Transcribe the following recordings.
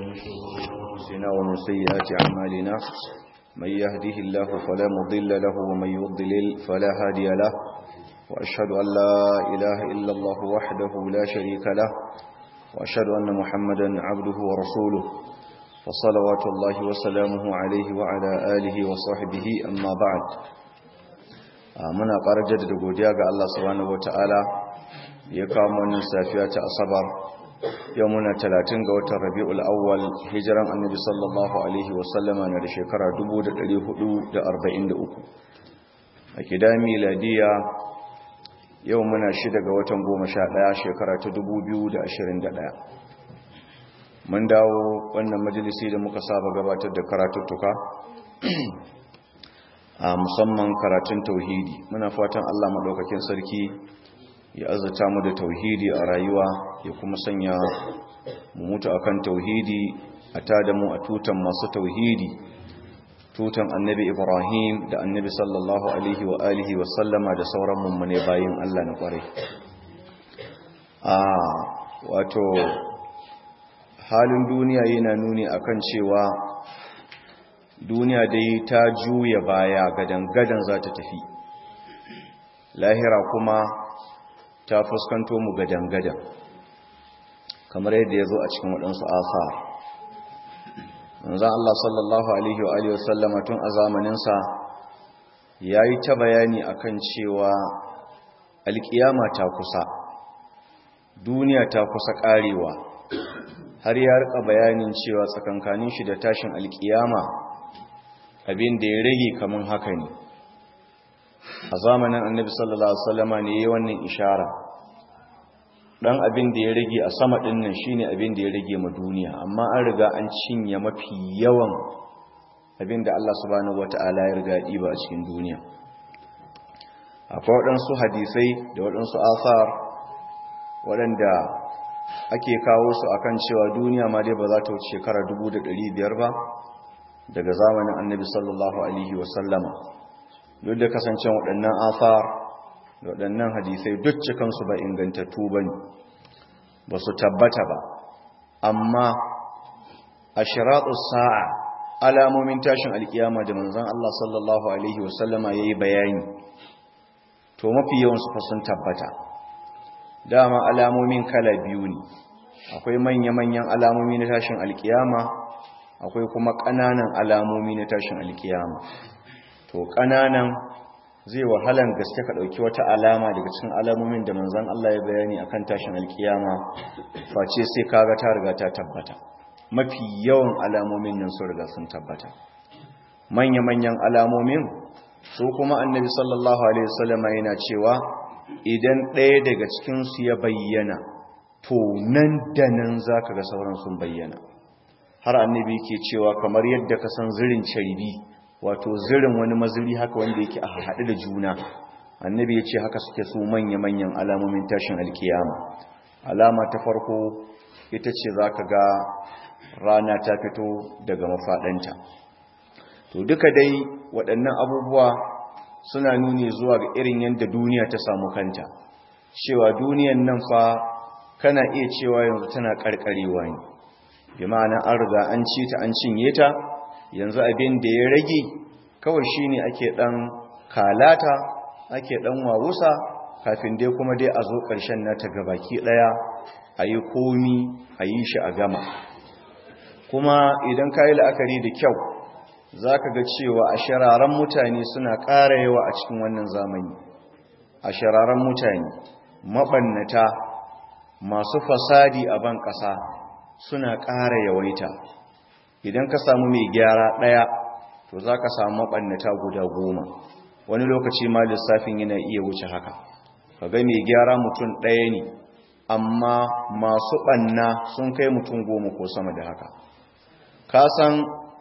أنفسنا ومن سيئات أعمالنا من يهده الله فلا مضل له ومن يضلل فلا هادي له وأشهد أن لا إله إلا الله وحده لا شريك له وأشهد أن محمدا عبده ورسوله وصلوات الله وسلامه عليه وعلى آله وصحبه أما بعد muna ƙarar jaddada godiya ga Allah subhanahu wataala ya kawo wannan safiya ta asabar yau muna 30 ga watan Rabiul Awwal hijiran Annabi sallallahu alaihi wasallama na da shekara 1443 a kida miladiya yau muna shida ga watan 11 shekara ta 2021 mun dawo wannan majalisi da muka saba gabatar da karatuttuka a musamman karatun tauhidi muna fatan Allah maɗaukakin sarki ya azata mu da tauhidi a rayuwa ya kuma sanya mu mutu akan tauhidi a tada mu a tutan masu tauhidi tutan annabi ibrahim da annabi sallallahu alaihi wa alihi wa sallama da sauran mummune bayin Allah na kwarai a wato halin duniya yana nuni akan cewa duniya dai ta juya baya gadan-gadan za ta tafi lahira kuma ta fuskanto mu gadan-gadan kamar yadda ya zo a cikin waɗansu asa manzan Allah sallallahu Alaihi wa Alaihi wasallama tun a zamaninsa ya yi ta bayani akan cewa alƙiyama ta kusa duniya ta kusa ƙarewa har ya rika bayanin cewa tsakankanin shi da tashin alƙiyama abin da ya rage kamun haka ne a zamanin annabi sallallahu alaihi wasallama ne yayin wannan ishara dan abin da ya rage a sama din nan shine abin da ya rage ma duniya amma an riga an cinye mafi yawan abin da Allah subhanahu wataala ya riga diba a cikin duniya akwai waɗansu hadisai da waɗansu asar waɗanda ake kawo su akan cewa duniya ma dai ba za ta wuce shekara 1500 ba daga zamanin annabi sallallahu alaihi wasallama duk da kasancen waɗannan afar da waɗannan hadisai duk cikansu ba ingantattu ba ne ba su tabbata ba amma a shiratu sa'a alamomin tashin alkiyama da manzan Allah sallallahu alaihi wasallama ya yi bayani to mafi yawansu fa sun tabbata dama alamomin kala biyu ne akwai manya-manyan alamomi na tashin alkiyama akwai kuma ƙananan alamomi na tashin alkiyama to ƙananan zai wahalan gaske ka ɗauki wata alama daga cikin alamomin da manzan Allah ya bayani akan tashin alkiyama face sai kaga ta riga ta tabbata mafi yawan alamomin nan sun riga sun tabbata manya-manyan alamomin su kuma annabi sallallahu alaihi wasallam yana cewa idan ɗaya daga cikin su ya bayyana to nan da nan zaka ga sauran sun bayyana har annabi ke cewa kamar yadda ka san zirin carbi wato zirin wani maziri haka wanda yake a haɗu da juna annabi ya ce haka suke su manya-manyan alamomin tashin alkiyama alama ta farko ita ce za ka ga rana ta fito daga mafaɗanta to duka dai waɗannan abubuwa suna nuni zuwa ga irin yadda duniya ta samu kanta cewa duniyan nan fa kana iya cewa yanzu tana ƙarƙarewa ne bi ma'ana an riga an ci ta an cinye ta yanzu abin da ya rage kawai shine ake dan kalata ake dan wawusa kafin dai kuma dai a zo ƙarshen nata gabaki daya ayi komi ayi shi a gama kuma idan kayi la'akari da kyau zaka ga cewa a shararan mutane suna ƙara yawa a cikin wannan zamani a shararan mutane mabannata masu fasadi a ban ƙasa suna ƙara yawaita idan ka samu mai gyara ɗaya to za ka samu maɓannata guda goma wani lokaci ma lissafin yana iya wuce haka ka ga mai gyara mutum ɗaya ne amma masu ɓanna sun kai mutum goma ko sama da haka ka san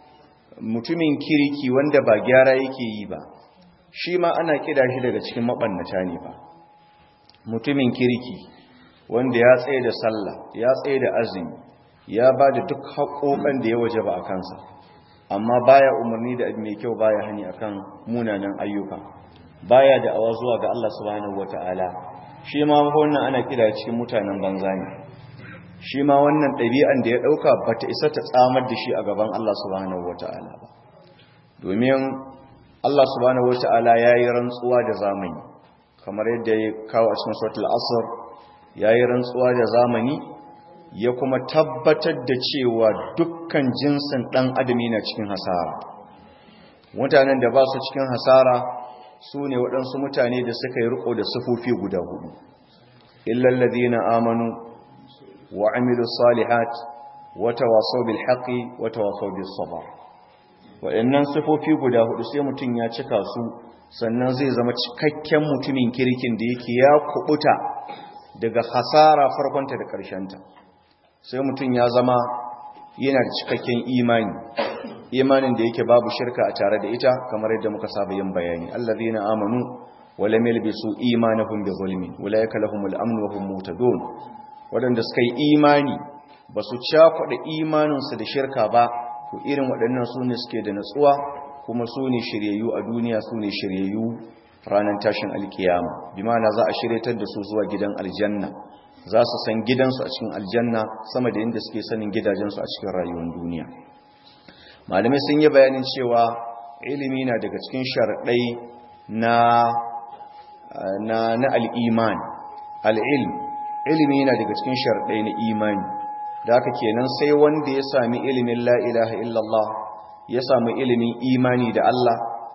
mutumin kirki wanda ba gyara yake yi ba shi ma ana kida shi daga cikin maɓannata ne ba mutumin kirki wanda ya tsaye da sallah ya tsaye da azumi ya ba da duk haƙoƙan da ya waje ba a kansa amma baya umarni da mai kyau baya hani akan munanan ayyuka baya da awa zuwa ga Allah subhanahu wataala shi ma wannan ana kira cikin mutanen banza ne shi ma wannan ɗabi'an da ya ɗauka ba ta isa ta tsamar da shi a gaban Allah subhanahu wata'ala ba domin Allah subhanahu wata'ala ya yi rantsuwa da zamani kamar yadda ya kawo a cikin suratul asr ya yi rantsuwa da zamani ya kuma tabbatar da cewa dukkan jinsin ɗan adami na cikin hasara mutanen da ba su cikin hasara su ne waɗansu mutane da suka yi riko da sufofi guda hudu illallazi na amanu wa amilu salihat wata waso bil haƙi wata waso bil sabar waɗannan sufofi guda hudu sai mutum ya cika su sannan zai zama cikakken mutumin kirkin da yake ya kubuta daga hasara farkonta da ƙarshenta sai mutum ya zama yana da cikakken imani imanin da yake babu shirka a tare da ita kamar yadda muka saba yin bayani allazina amanu wa lam yalbisu imanahum bi zulmin ulaika lahumul amn wa hum muhtadun wadanda suka yi imani basu cakuɗa imaninsu da shirka ba to irin waɗannan su ne suke da natsuwa kuma su ne shiryayyu a duniya su ne shiryayyu ranar tashin alkiyama bi ma'ana za a shiryatar da su zuwa gidan aljanna za su san gidansu a cikin aljanna sama da inda suke sanin gidajensu a cikin rayuwar duniya malamai sun yi bayanin cewa ilimi na daga cikin sharaɗai na na na al'iman al'ilm ilimi na daga cikin sharaɗai na imani da haka kenan sai wanda ya sami ilimin la ilaha illallah ya sami ilimin imani da Allah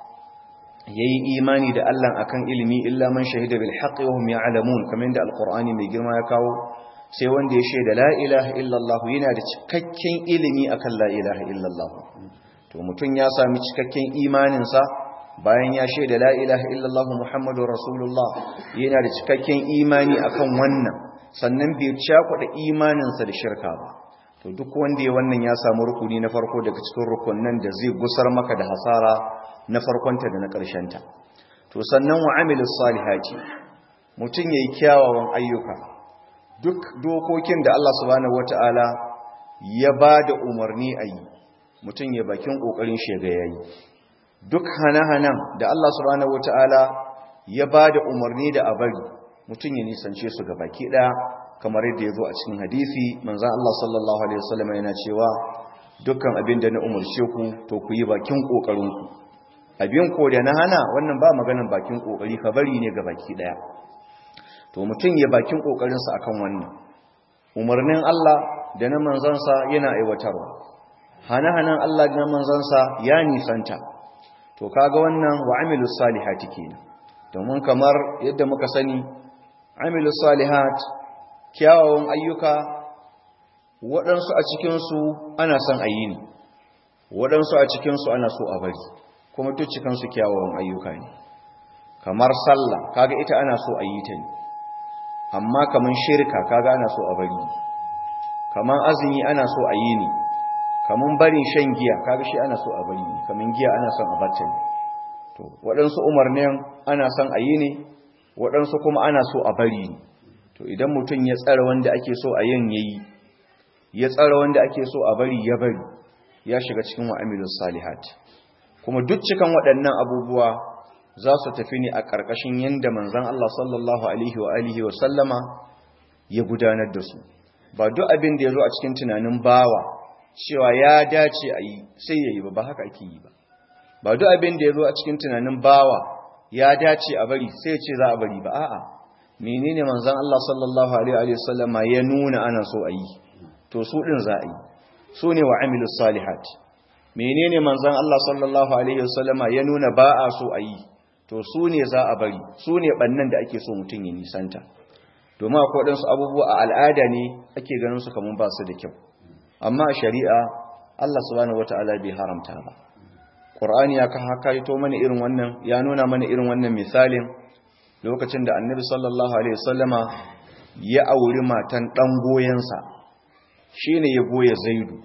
yayi imani da Allah akan ilimi illa man shahida bil haqqi wa hum ya'lamun kamar da alqur'ani mai girma ya kawo sai wanda ya shaida la ilaha illallah yana da cikakken ilimi akan la ilaha illallah to mutum ya sami cikakken imanin sa bayan ya shaida la ilaha illallah muhammadur rasulullah yana da cikakken imani akan wannan sannan bai cakuɗa imanin sa da shirka ba to duk wanda ya wannan ya samu rukuni na farko daga cikin rukunnan da zai gusar maka da hasara na farkonta da na ƙarshenta to sannan wa amilus salihati mutum yayi kyawawan ayyuka duk dokokin da Allah subhanahu wataala ya bada umarni a yi mutum ya bakin kokarin shega yayi duk hana-hanan da Allah subhanahu wataala ya bada umarni da a bari mutum ya nisance su ga baki daya kamar yadda ya zo a cikin hadisi manzan Allah sallallahu Alaihi wasallam yana cewa dukkan abin da na umarce ku to ku yi bakin ƙoƙarinku abin ko da na hana wannan ba maganin bakin ƙoƙari ka bari ne ga baki ɗaya to mutum ya bakin ƙoƙarinsa a kan wannan umarnin Allah da na manzansa yana aiwatarwa hana-hanan Allah da na manzansa ya nisanta to kaga wannan wa amilu salihati kenan domin kamar yadda muka sani amilu salihat kyawawan ayyuka waɗansu a cikinsu ana son a yi ne waɗansu a cikinsu ana so a bari kuma duk cikinsu kyawawan ayyuka ne kamar sallah kaga ita ana so a yi ta ne amma kamar shirka kaga ana so a bari kamar azumi ana so a yi ne kamar barin shan giya kaga shi ana so a bari ne kamar giya ana son a bata ne to waɗansu umarnin ana son a yi ne waɗansu kuma ana so a bari ne to idan mutum ya tsara wanda ake so a yin yayi ya tsara wanda ake so a bari ya bari ya shiga cikin wa'amilus salihat kuma duk cikan waɗannan abubuwa za su tafi ne a ƙarƙashin yanda manzon Allah sallallahu alaihi wa alihi wa sallama ya gudanar da su ba duk abin da ya zo a cikin tunanin bawa cewa ya dace a yi sai ya yi ba ba haka ake yi ba ba duk abin da ya zo a cikin tunanin bawa ya dace a bari sai ya ce za a bari ba a'a menene manzon Allah sallallahu alaihi wa sallama ya nuna ana so a yi to su din za a yi su ne wa amilus salihat menene manzon Allah sallallahu alaihi wa sallama ya nuna ba a so a yi to su ne za a bari su ne bannan da ake so mutum ya nisanta domin akwai waɗansu abubuwa a al'ada ne ake ganin su kamar ba su da kyau amma a shari'a Allah subhanahu wataala bai haramta ba Qur'ani ya haka to mana irin wannan ya nuna mana irin wannan misalin lokacin da Annabi sallallahu alaihi wasallama ya auri matan dan goyensa shine ya goya Zaidu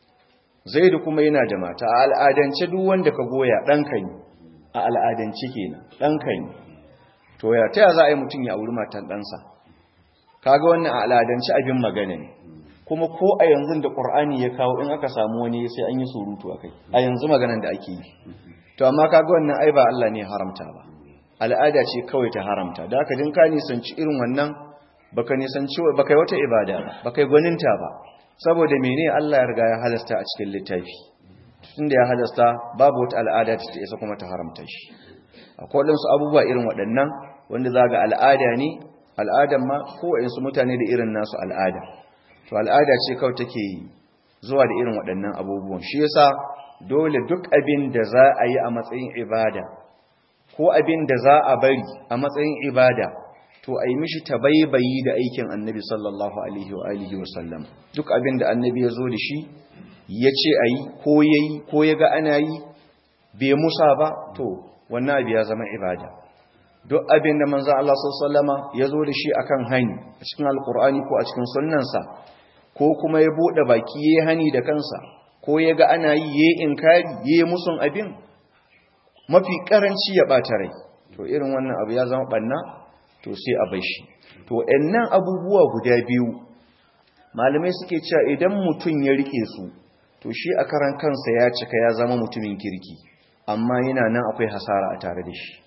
Zaidu kuma yana da mata a al'adance duk wanda ka goya danka ne a al'adance kenan danka ne to ya taya za a yi mutum ya auri matan ɗansa kaga wannan a al'adance abin magana ne kuma ko a yanzu da ƙur'ani ya kawo in aka samu wani sai an yi surutu a kai a yanzu maganan da ake yi to amma kaga wannan ai ba Allah ne haramta ba al'ada ce kawai ta haramta da haka din ka nisanci irin wannan baka nisanci baka yi wata ibada ba baka yi gwaninta ba saboda mene Allah ya riga ya halasta a cikin littafi tunda ya halasta babu wata al'ada da ta isa kuma ta haramta shi akwai wadansu abubuwa irin waɗannan wanda za ga al'ada ne al'adan ma kowaɗansu mutane da irin nasu al'ada to al'ada ce kawai take zuwa da irin waɗannan abubuwan shi yasa dole duk abin da za a yi a matsayin ibada ko abin da za a bari a matsayin ibada to a yi mishi tabaibayi da aikin annabi sallallahu alaihi wa alihi wa sallam duk abin da annabi ya zo da shi ya ce a yi ko ya yi ko ya ga ana yi bai musa ba to wannan abu ya zama ibada duk abin da manzo Allah sallallahu ya zo da shi akan hani a cikin alkur'ani ko a cikin sunnansa ko kuma ya bude baki yayi hani da kansa ko ya ga ana yi yayi inkari yayi musun abin mafi karanci ya bata rai to irin wannan abu ya zama banna to sai a bar shi to ɗannan abubuwa guda biyu malamai suke cewa idan mutum ya rike su to shi a karan kansa ya cika ya zama mutumin kirki amma yana nan akwai hasara a tare da shi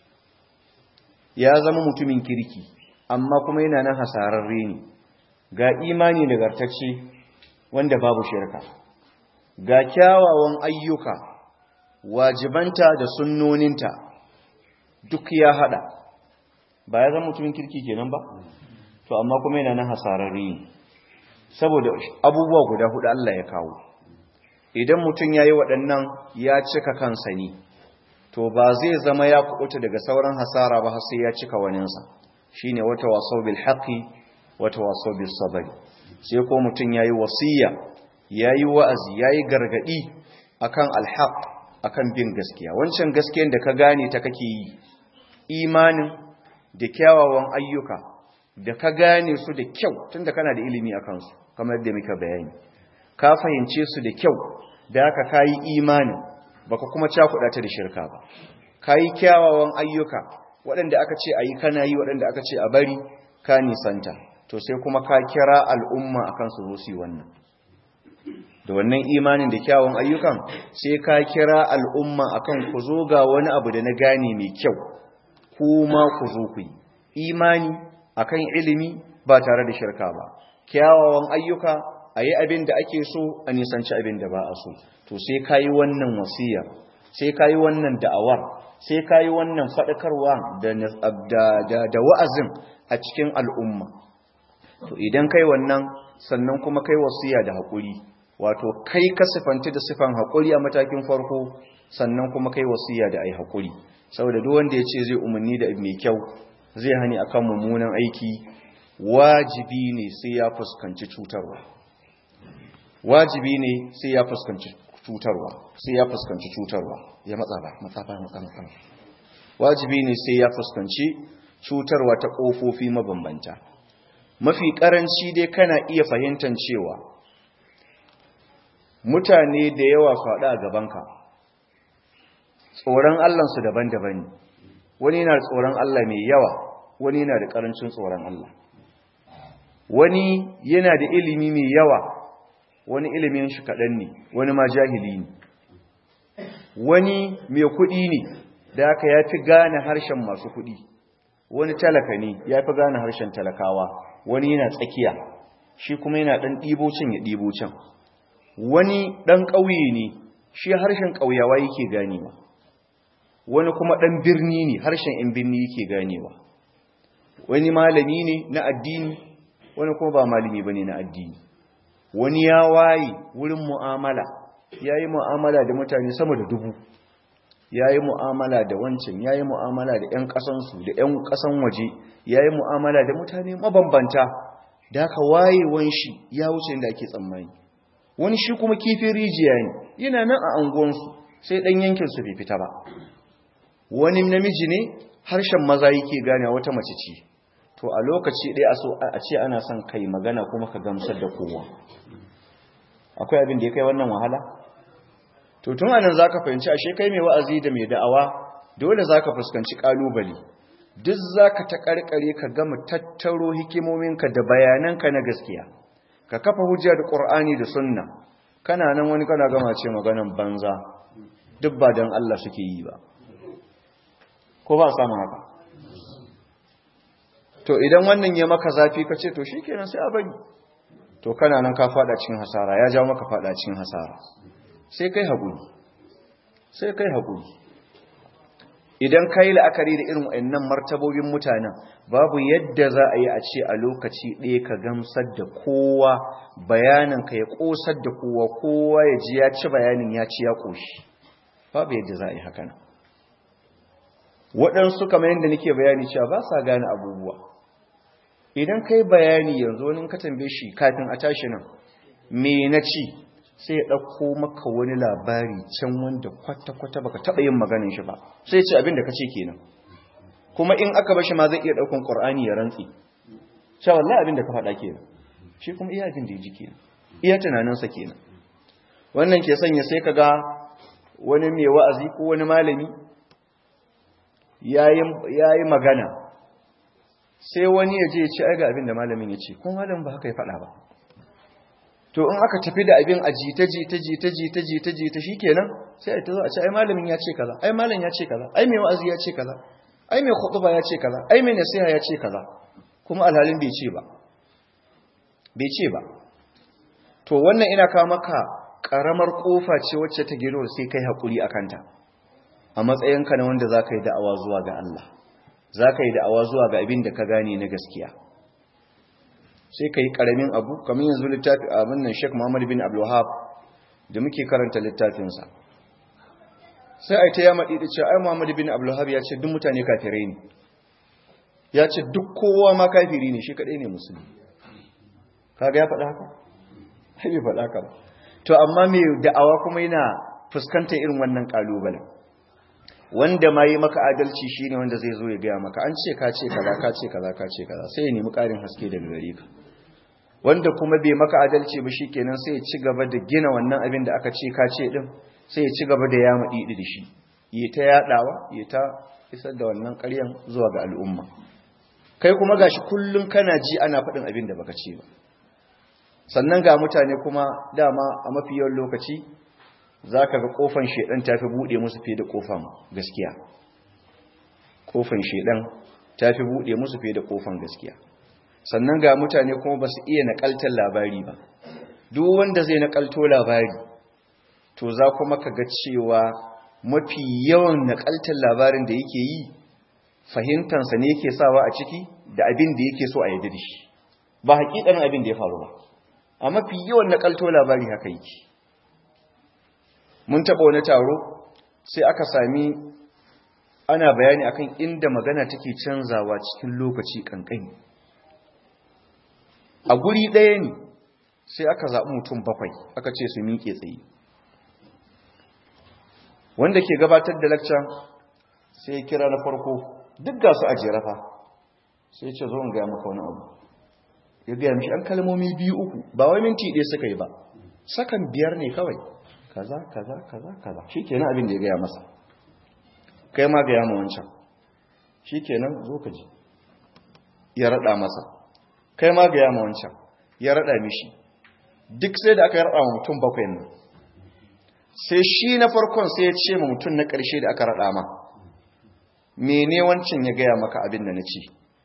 ya zama mutumin kirki amma kuma yana nan hasararre ne ga imani nagartacce wanda babu shirka ga kyawawan ayyuka wajibanta da sunnoninta duk ya hada ba ya zama mutumin kirki kenan ba to amma kuma yana nan hasararre ne saboda abubuwa guda hudu Allah ya kawo idan mutum yayi waɗannan ya cika kansa ne to ba zai zama ya kubuta daga sauran hasara ba har sai ya cika waninsa shine wata wasau bil haqi wata wasau bis sabr sai ko mutum yayi wasiya yayi wa'azi yayi gargadi akan al haq akan bin gaskiya wancan gaskiyar da ka gane ta kake yi imanin da kyawawan ayyuka da ka gane su da kyau tunda kana da ilimi akan su kamar yadda muka bayani ka fahimce su da kyau da haka kayi imanin baka kuma cakuɗa ta da shirka ba kayi kyawawan ayyuka waɗanda aka ce ayi kana yi waɗanda aka ce a bari ka nisanta to sai kuma ka kira al'umma akan su zo su wannan da wannan imanin da kyawawan ayyukan sai ka kira al'umma akan ku zo ga wani abu da na gane mai kyau kuma ku zo ku yi imani akan ilimi ba tare da shirka ba kyawawan ayyuka a yi abin da ake so a nisanci abin da ba a so to sai ka yi wannan wasiyar sai ka yi wannan da'awar sai ka yi wannan faɗakarwa da wa'azin a cikin al'umma to idan kai wannan sannan kuma kai wasiya da haƙuri wato kai ka sifanti da sifan haƙuri a matakin farko sannan kuma kai wasiya da ai haƙuri saboda duk wanda ya ce zai umarni da mai kyau zai hani akan mummunan aiki wajibi ne sai ya fuskanci cutarwa wajibi ne sai ya fuskanci cutarwa sai ya fuskanci cutarwa ya matsa ba matsa ba matsa matsa wajibi ne sai ya fuskanci cutarwa ta kofofi mabambanta mafi karanci dai kana iya fahimtar cewa mutane da yawa faɗa a gabanka tsoron Allahnsu daban-daban ne wani yana da tsoron Allah mai yawa wani yana da karancin tsoron Allah wani yana da ilimi mai yawa wani ilimin shi kaɗan ne wani ma jahili ne wani mai kuɗi ne da aka ya fi gane harshen masu kuɗi wani talaka ne ya fi gane harshen talakawa wani yana tsakiya shi kuma yana ɗan ɗibocin ya ɗibocin wani ɗan ƙauye ne shi harshen ƙauyawa yake ganewa wani kuma ɗan birni ne harshen ‘yan birni yake ganewa wani malami ne na addini wani kuma ba malami ba ne na addini wani ya waye wurin mu'amala ya yi mu'amala da mutane sama da dubu ya yi mu'amala da wancan ya yi mu'amala da 'yan ƙasansu da 'yan ƙasan waje ya yi mu'amala da mutane mabambanta da aka wayewan shi ya wuce da ake tsammani wani shi kuma kifin rijiya ne yana nan a anguwansu sai ɗan yankinsu bai fita ba wani namiji ne harshen maza yake gane wata mace ce to a lokaci ɗaya a so a ce ana son kai magana kuma ka gamsar da kowa akwai abin da ya kai wannan wahala to tun anan zaka fahimci ashe kai mai wa'azi da mai da'awa dole zaka fuskanci kalubale duk zaka ta karkare ka gama tattaro hikimominka da bayananka na gaskiya ka kafa hujja da Qur'ani da Sunna kana nan wani kana gama ce maganan banza duk ba dan Allah suke yi ba ko ba samu haka to idan wannan ya maka zafi ka ce to shi kenan sai a bari to kana nan ka fada cikin hasara ya jawo maka fada cikin hasara sai kai haƙuri sai kai haƙuri idan ka yi la'akari da irin wa'annan martabobin mutanen babu yadda za a yi a ce a lokaci ɗaya ka gamsar da kowa bayanin ka ya ƙosar da kowa kowa ya ji ya ci bayanin ya ci ya ƙoshi babu yadda za a yi haka nan waɗansu kamar yadda nake bayani cewa ba sa gane abubuwa idan ka yi bayani yanzu wani ka tambaye shi kafin a tashi nan me na ci sai ya ɗauko maka wani labari can wanda kwata-kwata baka taɓa yin maganin shi ba sai ya ce abin da ka ce kenan kuma in aka bashi ma zai iya ɗaukan ƙwar'ani ya rantsi cewa wallahi abin da ka faɗa kenan shi kuma iya abin da ya ji kenan iya tunaninsa kenan wannan ke sanya sai ka ga wani mai wa'azi ko wani malami ya yi magana sai wani ya je ya ce ai ga abin da malamin ya ce kuma malamin ba haka ya faɗa ba to in aka tafi da abin a jita jita jita jita jita jita shikenan sai ai ta zo a ce ai malamin ya ce kaza ai malam ya ce kaza ai mai wa'azi ya ce kaza ai mai khutba ya ce kaza ai mai nasiha ya ce kaza kuma alhalin bai ce ba bai ce ba to wannan ina kawo maka karamar kofa ce wacce ta gero sai kai hakuri akan ta a matsayinka na wanda zaka yi da'awa zuwa ga Allah zaka yi da'awa zuwa ga abin da ka gane na gaskiya sai ka yi ƙaramin abu kamar yanzu littafi abin nan sheik muhammadu bin abdullahab da muke karanta littafinsa sai a yi ta yama ɗiɗi ce ai muhammadu bin abdullahab ya ce duk mutane kafirai ne ya ce duk kowa ma kafiri ne shi kaɗai ne musulmi kaga ya faɗa haka? ai bai faɗa haka ba to amma mai da'awa kuma yana fuskantar irin wannan ƙalubalen wanda ma yi maka adalci shi ne wanda zai zo ya gaya maka an ce ka ce kaza ka ce kaza ka ce kaza sai ya nemi ƙarin haske daga gare ka wanda kuma bai maka adalci ba shi kenan sai ya ci gaba da gina wannan abin da aka ce ka ce din sai ya ci gaba da ya maɗiɗi da shi ya ta yaɗawa ya ta isar da wannan ƙaryan zuwa ga al'umma kai kuma gashi kullum kana ji ana faɗin abin da baka ce ba sannan ga mutane kuma dama a mafi yawan lokaci za ka ga ƙofan shaidan ta fi buɗe musu fiye da ƙofan gaskiya ƙofan shaidan ta fi buɗe musu fiye da ƙofan gaskiya sannan ga mutane kuma ba su iya naƙaltar labari ba duk wanda zai naƙalto labari to za kuma ka ga cewa mafi yawan naƙaltar labarin da yake yi fahimtansa ne yake sawa a ciki da abin da yake so a yadda da shi ba haƙiƙanin abin da ya faru ba a mafi yawan naƙalto labari haka yake mun taɓa wani taro sai aka sami ana bayani akan inda magana take canzawa cikin lokaci ƙanƙani a guri ɗaya ne sai aka zaɓi mutum bakwai aka ce su miƙe tsaye wanda ke gabatar da lakca sai ya kira na farko duk ga su a jerafa sai ya ce zo in gaya maka wani abu ya gaya mishi an kalmomi biyu uku ba wai minti ɗaya suka yi ba sakan biyar ne kawai kaza kaza kaza kaza shikenan abin da ya gaya masa kai ma gaya ma wancan shikenan zo ka ji ya rada masa kai ma gaya ma wancan ya rada mishi duk sai da aka rada ma mutum bakwai nan sai shi na farkon sai ya ce ma mutum na ƙarshe da aka rada ma mene wancan ya gaya maka abin da na ce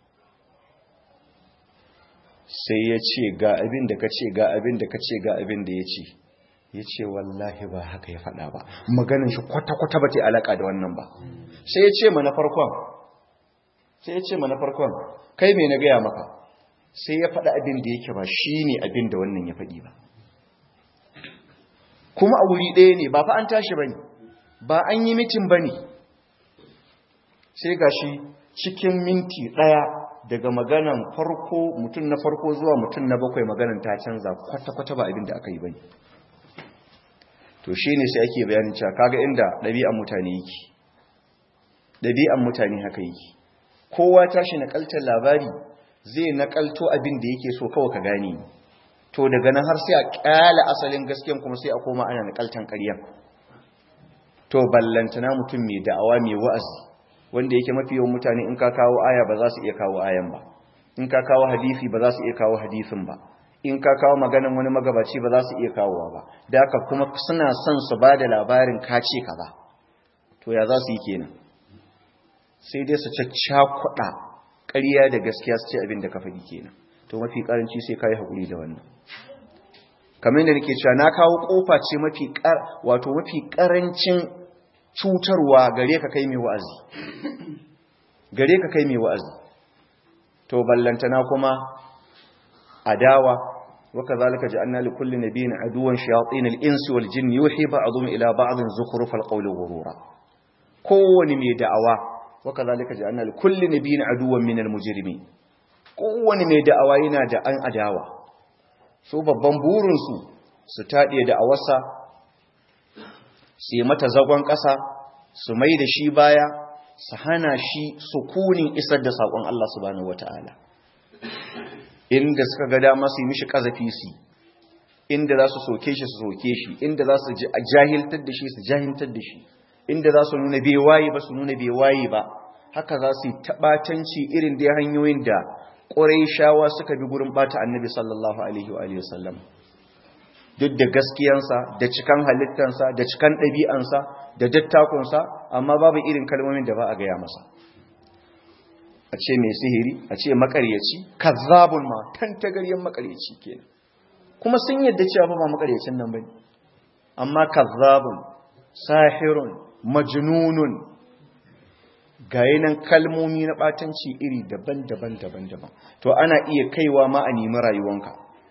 sai ya ce ga abin da ka ce ga abin da ka ce ga abin da ya ce ya ce wallahi ba haka ya faɗa ba maganin shi kwata-kwata ba ta alaƙa da wannan ba sai ya ce mana farkon sai ya ce mana farkon kai mai na gaya maka sai ya faɗa abin da yake ba shi ne abin da wannan ya faɗi ba kuma a wuri ɗaya ne ba fa an tashi ba ne ba an yi mitin ba ne sai ga shi cikin minti ɗaya daga maganan farko mutum na farko zuwa mutum na bakwai maganan ta canza kwata-kwata ba abin da aka yi ba ne to shi ne sai ake bayanin cewa kaga inda ɗabi'an mutane yake ɗabi'an mutane haka yake kowa tashi naƙaltar labari zai naƙalto abin da yake so kawai ka gane to daga nan har sai a ƙyala asalin gaskiyan kuma sai a koma ana naƙaltan ƙaryan to ballantana mutum mai da'awa mai wa'azi wanda yake mafi yawan mutane in ka kawo aya ba za su iya kawo ayan ba in ka kawo hadisi ba za su iya kawo hadisin ba in ka kawo maganan wani magabaci ba za su iya kawowa ba da haka kuma suna son su ba da labarin kace kaza to ya za su yi kenan sai dai su caccakuɗa ƙarya da gaskiya su ce abin da ka faɗi kenan to mafi karanci sai kai hakuri da wannan kamar yadda nake cewa na kawo kofa ce mafi wato mafi karancin cutarwa gare ka kai mai wa'azi gare ka kai mai wa'azi to ballantana kuma adawa وكذلك جعلنا لكل نبي عدوا شياطين الانس والجن يوحي بعضهم الى بعض زخرف القول غرورا كون مي دعوا وكذلك جعلنا لكل نبي عدوا من المجرمين كون مي دعوا yana da an adawa su babban burin su su tade da awarsa su mata zagon kasa su mai da shi baya su hana shi sukunin isar da sakon Allah subhanahu wataala inda suka ga dama su yi mishi kazafi su inda za su soke shi su soke shi inda za su jahiltar da shi su jahiltar da shi inda za su nuna bai waye ba su nuna bai waye ba haka za su yi taɓatanci irin da hanyoyin da shawa suka bi gurin bata annabi sallallahu alaihi wa alihi wasallam duk da gaskiyansa da cikan halittansa da cikan ɗabi'ansa da dattakunsa amma babu irin kalmomin da ba a gaya masa a ce mai sihiri a ce makaryaci kazzabun ma tantagaryen makaryaci kenan kuma sun yadda cewa ba makaryacin nan bane amma kazzabun sahirun majnunun gayinan kalmomi na batanci iri daban-daban daban-daban to ana iya kaiwa ma a nemi rayuwanka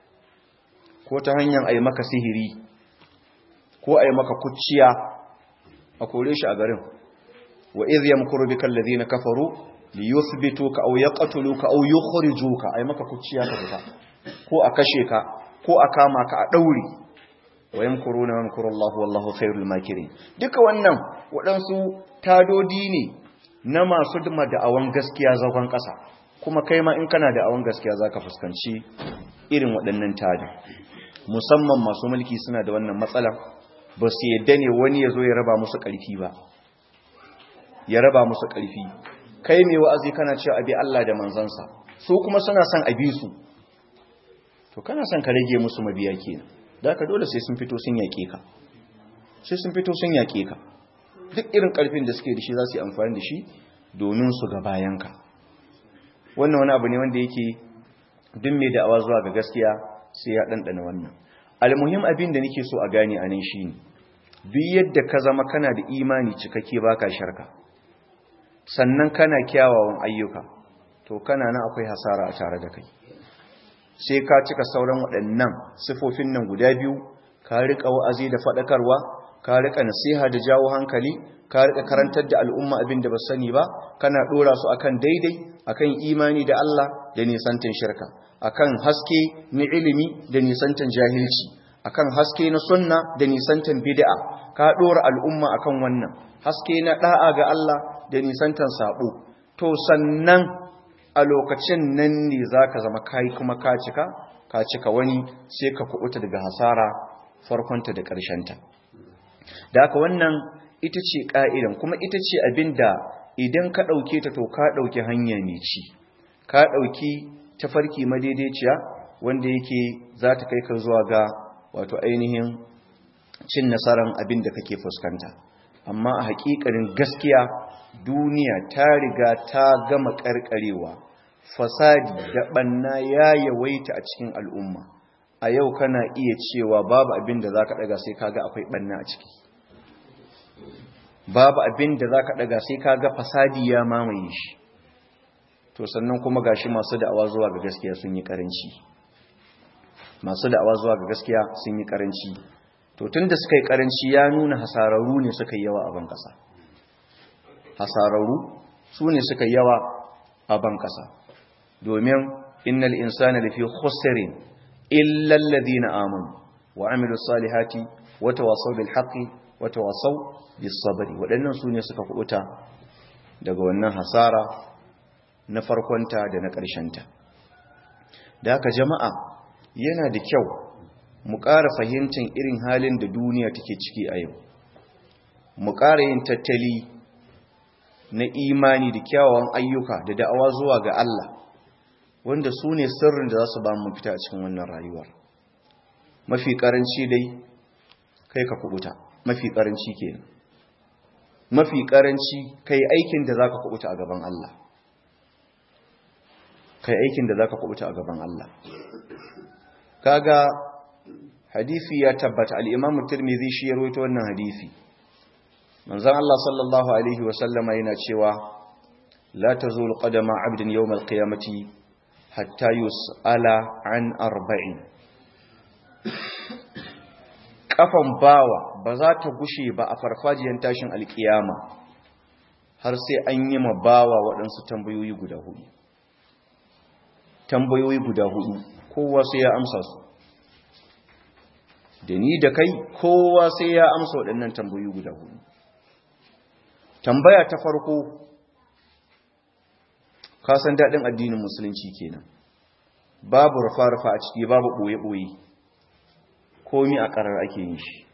ko ta hanyar ai maka sihiri ko ai maka kuciya a kore shi a garin wa idh yamkuru bikal ladina kafaru liyuthbituka aw yaqtuluka aw yukhrijuka ai maka kuciya ka fita ko a kashe ka ko a kama ka a daure wa yamkuruna wa yamkuru Allahu wallahu khairul makirin duka wannan waɗansu tadodi ne na masu duma da'awan gaskiya zagon ƙasa kuma kai ma in kana da'awan gaskiya zaka fuskanci irin waɗannan tadi musamman masu mulki suna da wannan matsala ba su yadda ne wani ya zo ya raba musu ƙarfi ba ya raba musu ƙarfi kai mai wa'azi kana cewa abi Allah da manzansa su kuma suna son abi su to kana son ka rage musu mabiya kenan da ka dole sai sun fito sun yaƙe ka sai sun fito sun yaƙe ka duk irin ƙarfin da suke da shi za su yi amfani da shi domin su ga bayanka wannan wani abu ne wanda yake duk mai da'awa zuwa ga gaskiya sai ya ɗanɗana wannan almuhim abin da nake so a gane a nan shi ne duk yadda ka zama kana da imani cikakke baka sharka sannan kana kyawawan ayyuka to kana nan akwai hasara a tare da kai sai ka cika sauran waɗannan sifofin nan guda biyu ka riƙa wa'azi da faɗakarwa ka riƙa nasiha da jawo hankali ka riƙa karantar da al'umma abin da ba sani ba kana ɗora su akan daidai akan imani da Allah da nisantan shirka akan haske na ilimi da nisantan jahilci akan haske na sunna da nisantan bid'a ka ɗora al'umma akan wannan haske na ɗa'a ga Allah da nisantan sabo to sannan a lokacin nan ne za ka zama kai kuma ka cika ka cika wani sai ka kuɓuta daga hasara farkonta da ƙarshenta da haka wannan ita ce ƙa'idan kuma ita ce abin da idan ka ɗauke ta to ka ɗauki hanya mai ci ka ɗauki tafarki madaidaiciya wanda yake za ta kai ka zuwa ga wato ainihin cin nasarar abin da kake fuskanta amma a haƙiƙanin gaskiya duniya ta riga ta gama ƙarƙarewa fasadi da ɓanna ya yawaita a cikin al'umma a yau kana iya cewa babu abin da za ka ɗaga sai kaga akwai ɓanna a ciki babu abin da za ka ɗaga sai kaga fasadi ya mamaye shi to sannan kuma gashi masu da'awa zuwa ga gaskiya sun yi ƙaranci masu da'awa zuwa ga gaskiya sun yi ƙaranci to tun da suka yi ƙaranci ya nuna hasararru ne suka yi yawa a ban ƙasa hasararru su ne suka yi yawa a ban ƙasa domin innal insana lafi khusrin illa alladhina amanu wa amilus salihati wa tawasaw bil haqqi wa tawasaw bis sabri wadannan sune suka kubuta daga wannan hasara na farkonta da na ta. da haka jama'a yana da kyau mu ƙara fahimtar irin halin da duniya take ciki a yau mu ƙara yin tattali na imani da kyawawan ayyuka da da'awa zuwa ga Allah wanda su ne sirrin da za su ba mu fita a cikin wannan rayuwar mafi karanci dai kai ka kubuta mafi karanci kenan mafi karanci kai aikin da zaka kubuta a gaban Allah kai aikin da zaka kubuta a gaban Allah kaga hadisi ya tabbata al-Imam Tirmidhi shi ya rawaito wannan hadisi manzon Allah sallallahu alaihi wa sallama yana cewa la tazul qadama 'abdin yawm al-qiyamati hatta yus'ala an arba'in kafan bawa ba za ta gushe ba a farfajiyar tashin alkiyama har sai an yi ma bawa waɗansu tambayoyi guda hudu tambayoyi guda hudu kowa sai ya amsa su da ni da kai kowa sai ya amsa waɗannan tambayoyi guda hudu tambaya ta farko kasan daɗin addinin musulunci kenan babu rufa-rufa a ciki babu ɓoye-ɓoye komi a ƙarar ake yin shi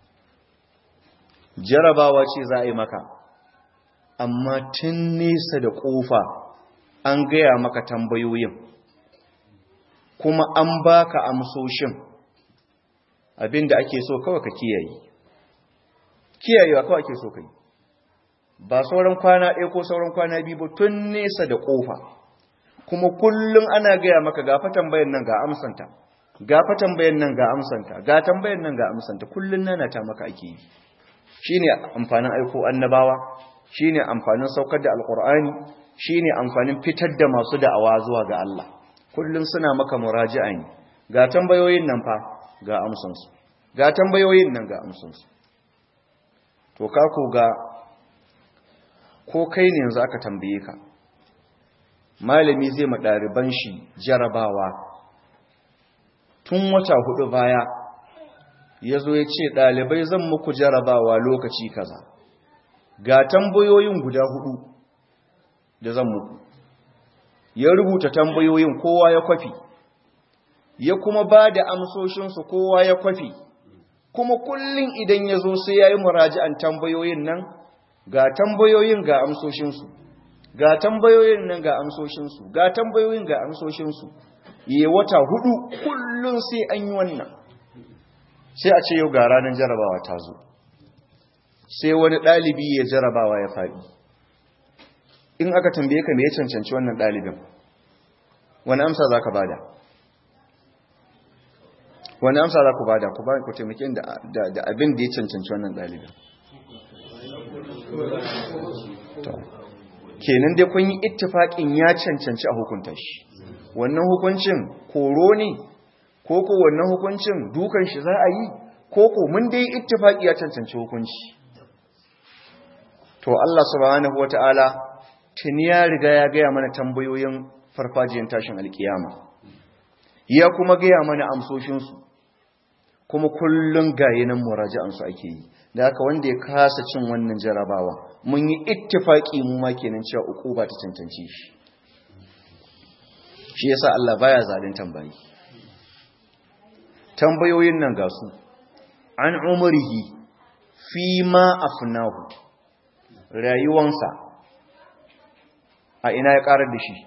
jarabawa ce za a yi maka amma tun nesa da ƙofa an gaya maka tambayoyin kuma an baka amsoshin abinda ake so kawai ka kiyaye kiyayewa kawai ake so kai ba sauran kwana ɗaya ko sauran kwana biyu ba tun nesa da ƙofa kuma kullum ana gaya maka gafa tambayan nan ga amsanta gafa tambayan nan ga amsanta ga tambayan nan ga amsanta kullum nana ta maka ake yi shine amfanin aiko annabawa shine amfanin saukar da alqur'ani shine amfanin fitar da masu da'awa zuwa ga Allah kullum suna maka muraji'a ne ga tambayoyin nan fa ga amsansu ga tambayoyin nan ga amsansu to ka ko ga ko kai ne yanzu aka tambaye ka malami zai ma ɗaliban shi jarabawa tun wata hudu baya ya zo ya ce ɗalibai zan muku jarabawa lokaci kaza ga tambayoyin guda hudu da zan muku ya rubuta tambayoyin kowa ya kwafi ya kuma ba da amsoshinsu kowa ya kwafi kuma kullum idan ya zo sai ya yi muraji'an tambayoyin nan ga tambayoyin ga amsoshinsu ga tambayoyin nan ga amsoshinsu ga tambayoyin ga amsoshinsu yi wata hudu kullum sai an yi wannan sai a ce yau ga ranar jarabawa ta zo sai wani ɗalibi ya jarabawa ya faɗi in aka tambaye ka me ya cancanci wannan ɗalibin wani amsa za ka bada wani amsa za ku bada ku ba ku taimake da abin da ya cancanci wannan ɗalibin kenan dai kun yi ittifaƙin ya cancanci a hukunta shi wannan hukuncin koro ne ko ko wannan hukuncin dukan shi za a yi ko ko mun dai ittifaƙi ya cancanci hukunci to Allah subhanahu wata'ala tuni ya riga ya gaya mana tambayoyin farfajiyar tashin alkiyama ya kuma gaya mana amsoshinsu kuma kullum gayinan muraji'ansu ake yi da haka wanda ya kasa cin wannan jarabawa mun yi ittifaki mu ma kenan cewa uku ba ta cancanci shi shi yasa Allah baya zalin tambayi tambayoyin nan ga su an umrihi fi ma afnahu rayuwansa a ina ya karar da shi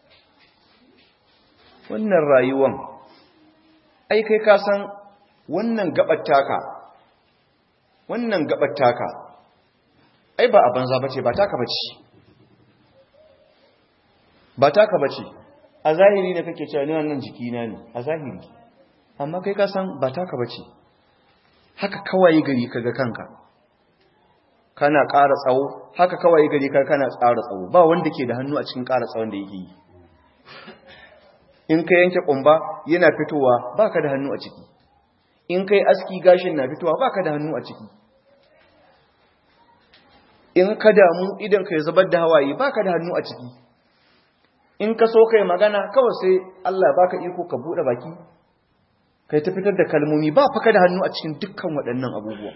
wannan rayuwan ai kai ka san wannan gabar taka wannan gabar taka ai ba a banza bace ba taka bace ba taka bace a zahiri ne kake cewa ni wannan jikina ne a zahiri amma kai ka san ba taka bace haka kawai gari kaga kanka kana ƙara tsawo haka kawai gari kaga kana tsara tsawo ba wanda ke da hannu a cikin ƙara tsawon da yake yi in ka yanke ƙumba yana fitowa baka da hannu a ciki in kai aski gashin na fitowa baka da hannu a ciki in ka damu idan ka zubar da hawaye baka da hannu a ciki in ka so kai magana kawai sai Allah baka iko ka bude baki kai ta fitar da kalmomi ba fa ka da hannu a cikin dukkan waɗannan abubuwa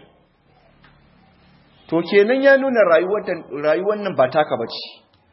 to kenan ya nuna rayuwar rayuwar nan ba taka bace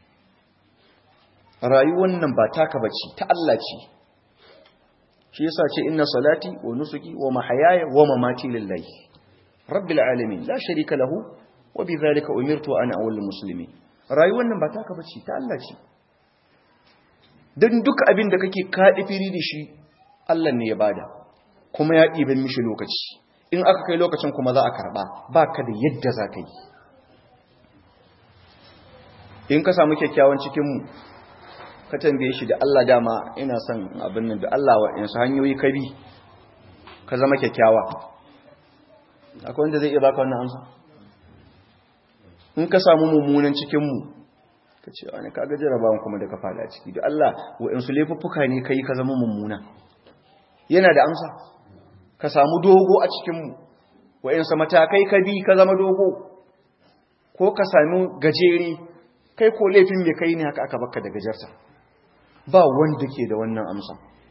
rayuwar nan ba taka bace ta Allah ce shi yasa ce inna salati wa nusuki wa mahayaya wa mamati lillahi rabbil alamin la sharika lahu wa bidhalika umirtu ana awwalul muslimin rayuwar nan ba taka bace ta Allah ce dan duk abin da kake kaɗi firi da shi Allah ne ya bada kuma ya ɗiban mishi lokaci in aka kai lokacin kuma za a karɓa ba ka da yadda za ka yi in ka samu kyakkyawan cikinmu ka tambaye shi da Allah dama ina son abin nan da Allah wa yansu hanyoyi ka bi ka zama kyakkyawa akwai wanda zai iya baka wannan amsa in ka samu mummunan cikinmu ka ce wani kaga jarabawan kuma da ka fada ciki da Allah wa'insu laifuffuka ne ka yi ka zama mummuna yana da amsa ka samu dogo a cikinmu wa'insu matakai ka bi ka zama dogo ko ka sami gajere kai ko laifin mai kai ne haka aka baka da gajarta ba wanda ke da wannan amsa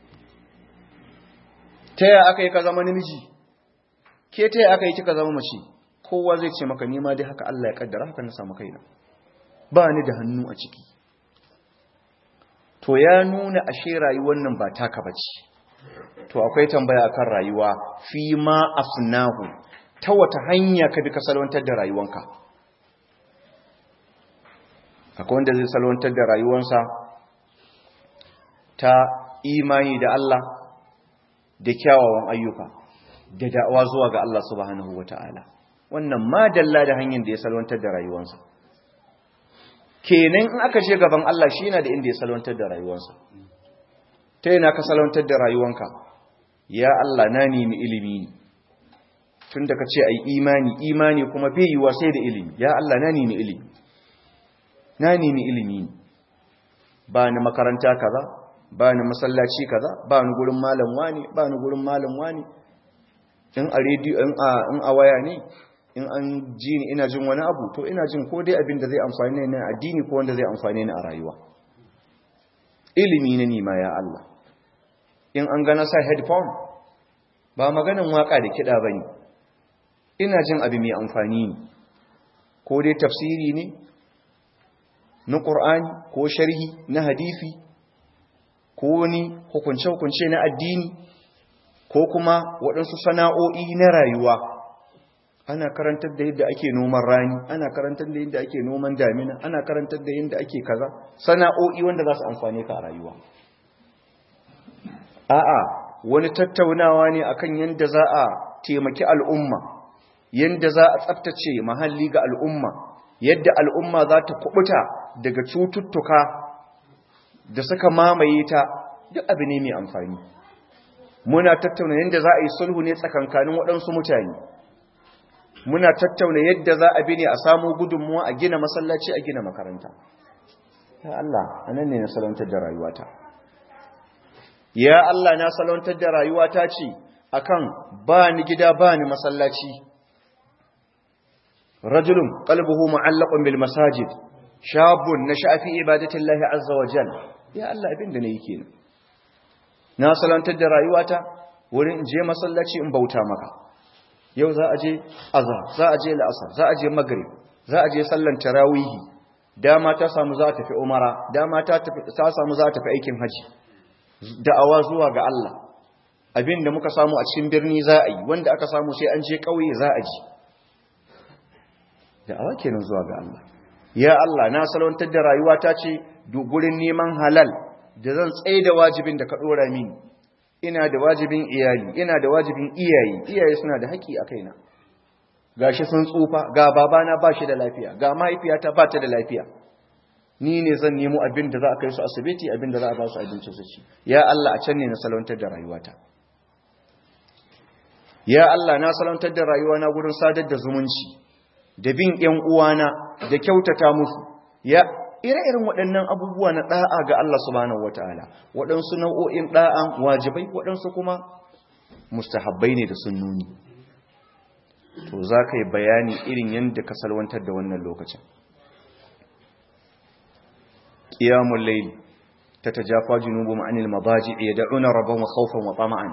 ta yaya aka yi ka zama namiji ke ta yaya aka yi kika zama mace kowa zai ce maka nima dai haka Allah ya kaddara haka na samu kaina ba ni da hannu a ciki to ya nuna ashe rayuwar nan ba taka bace to akwai tambaya akan rayuwa fi ma afnahu ta wata hanya ka bi ka salwantar da rayuwanka akwai wanda zai salwantar da rayuwansa ta imani da Allah da kyawawan ayyuka da da'awa zuwa ga Allah subhanahu wata'ala wannan ma dalla da hanyar da ya salwantar da rayuwansa kenan in aka je gaban Allah shi yana da inda ya salwantar da rayuwansa ta yana ka salwantar da rayuwanka ya Allah na nemi ilimi ne tun da ka ce a yi imani imani kuma bai yi sai da ilimi ya Allah na nemi ilimi na nemi ilimi ne ba ni makaranta kaza ba ni masallaci kaza ba ni gurin malam wani ba ni gurin malam wani in a rediyo in a in a waya ne in an ji ni ina jin wani abu to ina jin ko dai abin da zai amfane ni a addini ko wanda zai amfane ni a rayuwa ilimi na nima ya Allah in an gana sa headphone ba maganin waka da kiɗa bane ina jin abu mai amfani ne ko dai tafsiri ne na ƙur'ani ko sharhi na hadisi ko wani hukunce-hukunce na addini ko kuma waɗansu sana'o'i na rayuwa ana karantar da yadda ake noman rani ana karantar da yadda ake noman damina ana karantar da yadda ake kaza sana'o'i wanda za su amfane ka a rayuwa a'a wani tattaunawa ne akan yadda za a taimaki al'umma yadda za a tsaftace mahalli ga al'umma yadda al'umma za ta kubuta daga cututtuka da suka mamaye ta duk abu ne mai amfani muna tattauna yadda za a yi sulhu ne tsakankanin waɗansu mutane muna tattauna yadda za a bi ne a samu gudunmuwa a gina masallaci a gina makaranta ya Allah anan ne na salwantar da rayuwata ya Allah na salwantar da rayuwata ce akan ba ni gida ba ni masallaci rajulun qalbuhu mu'allaqun bil masajid shabun nasha'a fi ibadati Allah azza wa jalla ya Allah abin da nayi kenan na salantar da rayuwata wurin je masallaci in bauta maka yau za a je azhar za a je la'asar za a je maghrib za a je sallan tarawihi dama ta samu za ta tafi umara dama ta tafi ta samu za ta tafi aikin haji da'awa zuwa ga Allah abin da muka samu a cikin birni za a yi wanda aka samu sai an je kauye za a ji da'awa kenan zuwa ga Allah ya Allah na salwantar da rayuwata ce gurin neman halal da zan tsaye da wajibin da ka dora mini ina da wajibin iyali ina da wajibin iyaye iyaye suna da haƙi a kaina gashi sun tsufa ga babana ba shi da lafiya ga mahaifiyata ba ta da lafiya ni ne zan nemo abin da za a kai su asibiti abin da za a ba su abinci su ci ya Allah a can ne na salwantar da rayuwata ya Allah na salwantar da rayuwana gurin sadar da zumunci da bin ƴan uwana da kyautata musu ya ire-iren waɗannan abubuwa na ɗa'a ga Allah subhanahu wataala waɗansu nau'o'in ɗa'an wajibai waɗansu kuma mustahabbai ne da sunnuni to za ka yi bayani irin yadda ka salwantar da wannan lokacin ƙiyamun laili ta ta jafa junubu ma'anil mabaji ya da'una rabon wa khawfan wa tama'an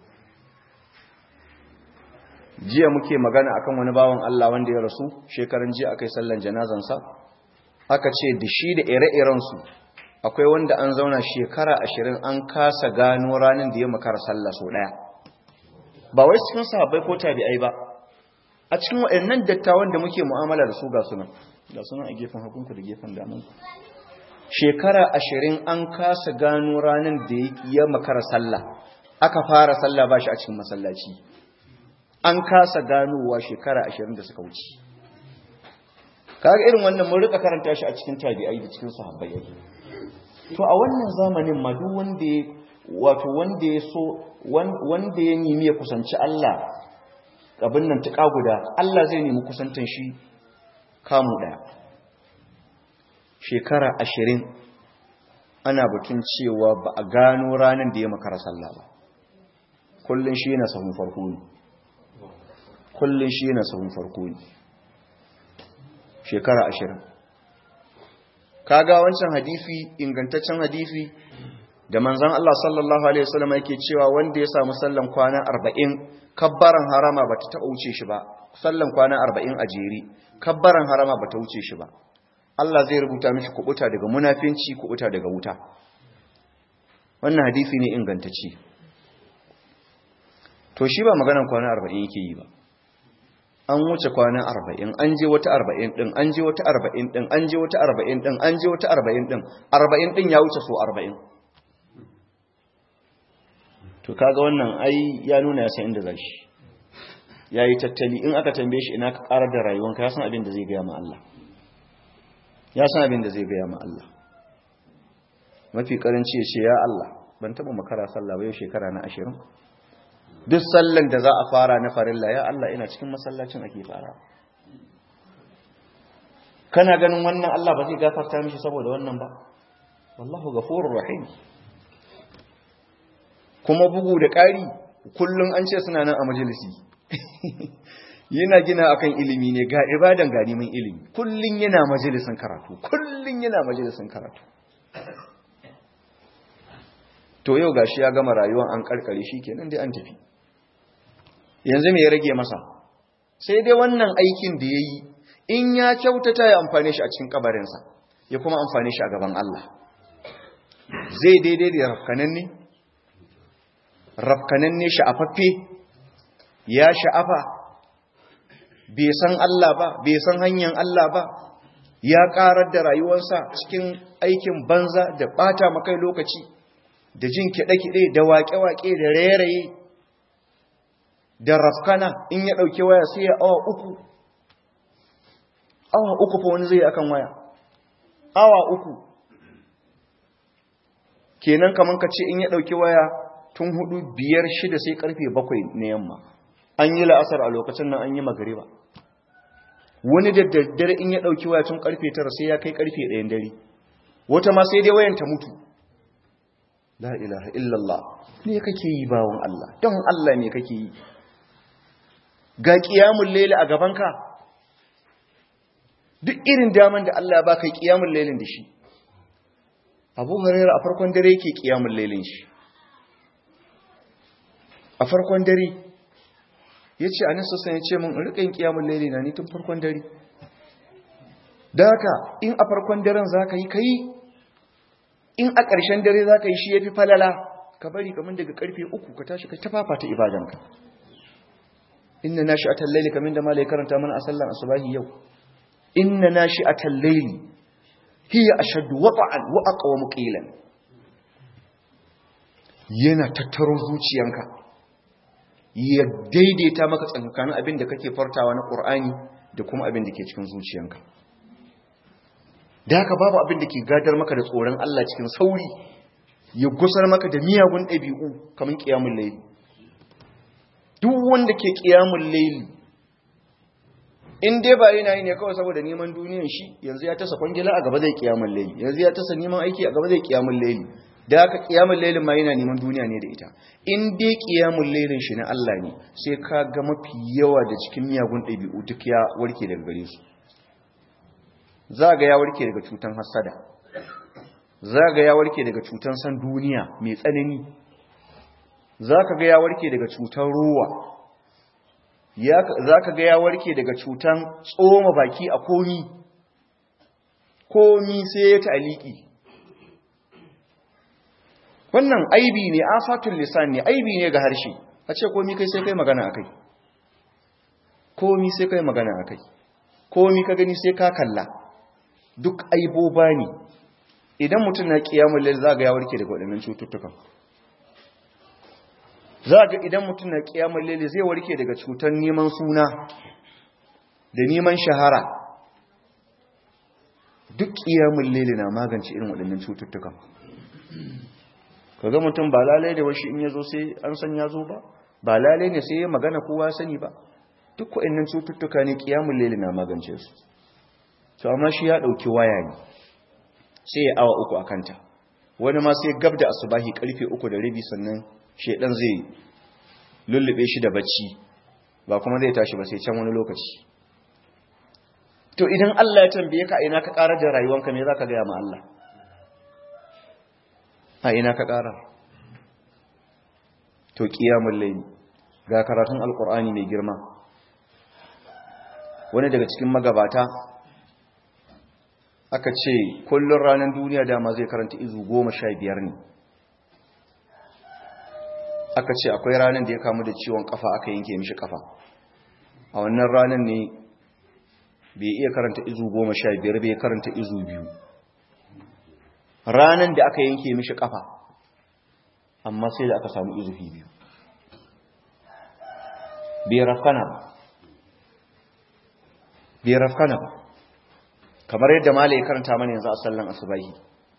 jiya muke magana akan wani bawan Allah wanda ya rasu shekaran jiya akai sallan janazansa aka ce da shi da ire-irensu akwai wanda an zauna shekara ashirin an kasa gano ranar da ya makara sallah so ɗaya ba wai cikin sahabbai ko tabi'ai ba a cikin waɗannan dattawan da muke mu'amala da su ga sunan ga sunan a gefen hakunku da gefen damanku shekara ashirin an kasa gano ranar da ya makara sallah aka fara sallah ba shi a cikin masallaci an kasa ganowa shekara ashirin da suka wuce kaga irin wannan mun rika karanta shi a cikin tabi'ai da cikin sahabbai yake to a wannan zamanin ma duk wanda ya wato wanda ya so wanda ya nemi ya kusanci Allah abin nan tuka guda Allah zai nemi kusantan shi kamu daya shekara ashirin ana batun cewa ba a gano ranar da ya makara sallah ba kullum shi yana sahun farko ne kullum shi yana sahun farko ne shekara ashirin kaga wancan hadisi ingantaccen hadisi da manzan Allah sallallahu Alaihi wasallam yake cewa wanda ya samu sallan kwana arba'in kabbaran harama ba ta taɓa wuce shi ba sallan kwana arba'in a jeri kabbaran harama ba ta wuce shi ba Allah zai rubuta mishi kubuta daga munafinci kubuta daga wuta wannan hadisi ne ingantacce to shi ba maganan kwana arba'in yake yi ba an wuce kwana arba'in an je wata arba'in ɗin an je wata arba'in ɗin an je wata arba'in ɗin an je wata arba'in ɗin arba'in ɗin ya wuce so arba'in to kaga wannan ai ya nuna ya san inda za shi ya yi tattali in aka tambaye shi ina ka ƙarar da rayuwanka ya san abin da zai gaya ma Allah ya san abin da zai gaya ma Allah mafi karanci ya ce ya Allah ban taɓa makara sallah ba yau shekara na ashirin duk sallan da za a fara na farilla ya Allah ina cikin masallacin ake fara kana ganin wannan Allah ba zai gafarta mishi saboda wannan ba wallahu ghafurur rahim kuma bugu da ƙari kullum an ce suna nan a majalisi yana gina akan ilimi ne ga ibadan ga neman ilimi kullum yana majalisin karatu kullum yana majalisin karatu to yau gashi ya gama rayuwar an karkare shi kenan dai an tafi yanzu me ya rage masa sai dai wannan aikin da ya yi in ya kyautata ya amfane shi a cikin kabarinsa ya kuma amfane shi a gaban Allah zai daidai da rafkanan ne rafkanan ne sha'afaffe ya sha'afa bai san Allah ba bai san hanyar Allah ba ya karar da rayuwarsa cikin aikin banza da bata makai lokaci da jin kiɗe-kiɗe da waƙe-waƙe da rairaye da rafkana in ya ɗauki waya sai ya awa uku awa uku fa wani zai akan waya awa uku kenan kaman ka ce in ya ɗauki waya tun hudu biyar shida sai karfe bakwai na yamma an yi la'asar a lokacin nan an yi magariba wani da daddare in ya ɗauki waya tun karfe tara sai ya kai karfe ɗayan dare wata ma sai dai wayan ta mutu la ilaha illallah me kake yi bawon Allah don Allah me kake yi ga qiyamul layl a gabanka duk irin daman da Allah ya baka qiyamul laylin da shi Abu Hurairah a farkon dare yake qiyamul laylin shi a farkon dare yace anan sassan yace mun rikin qiyamul layli na ni tun farkon dare da haka in a farkon daren zaka yi kai in a ƙarshen dare za ka yi shi ya fi falala ka bari kamar daga ƙarfe uku ka tashi ka tafafa ta ibadanka inna na shi a tallaili kamar da malai karanta mana a sallan asubahi yau inna na shi a tallaili hiya a shaddu waɓa'an wa'aƙa wa muƙilan yana tattaro zuciyanka ya daidaita maka tsankanin abin da kake fartawa na ƙur'ani da kuma abin da ke cikin zuciyanka da haka babu abin da ke gadar maka da tsoron Allah cikin sauri ya gusar maka da miyagun ɗabi'u kamar ƙiyamun laili duk wanda ke ƙiyamun laili in dai ba yana yi ne kawai saboda neman duniyan shi yanzu ya tasa kwangila a gaba zai ƙiyamun laili yanzu ya tasa neman aiki a gaba zai ƙiyamun laili da haka ƙiyamun lailin ma yana neman duniya ne da ita in dai ƙiyamun lailin shi na Allah ne sai ka ga mafi yawa da cikin miyagun ɗabi'u duk ya warke daga gare su za ga ya warke daga cutan hasada za ga ya warke daga cutan san duniya mai tsanani za ka ga ya warke daga cutan ruwa za ka ga ya warke daga cutan tsoma baki a komi komi sai ya ta'aliki wannan aibi ne afatul lisan ne aibi ne ga harshe a ce komi kai sai kai magana akai komi sai kai magana akai komi ka gani sai ka kalla duk aiboba ne idan mutum na kiyamun lail za ga ya warke daga waɗannan cututtukan za ga idan mutum na kiyamun lail zai warke daga cutar neman suna da neman shahara duk kiyamun lail na magance irin waɗannan cututtukan ka ga mutum ba lalai da washi in ya zo sai an san ya zo ba ba lalai ne sai ya magana kowa sani ba duk wa'annan cututtuka ne kiyamun leli na magance su to amma shi ya ɗauki waya ne sai ya awa uku a kanta wani ma sai gab da asubahi karfe uku da rabi sannan shedan zai lullube shi da bacci ba kuma zai tashi ba sai can wani lokaci to idan Allah ya tambaye ka ina ka karar da rayuwanka me zaka ga ma Allah a ina ka karar to qiyamul layl ga karatun alqur'ani mai girma wani daga cikin magabata aka ce kullun ranar duniya dama zai karanta izu goma sha biyar ne aka ce akwai ranar da ya kamu da ciwon kafa aka yanke mishi kafa a wannan ranar ne bai iya karanta izu goma sha biyar bai karanta izu biyu ranar da aka yanke mishi kafa amma sai da aka samu izu biyu bai rafkana ba bai rafkana ba kamar yadda mala ya karanta mana yanzu a sallan asubahi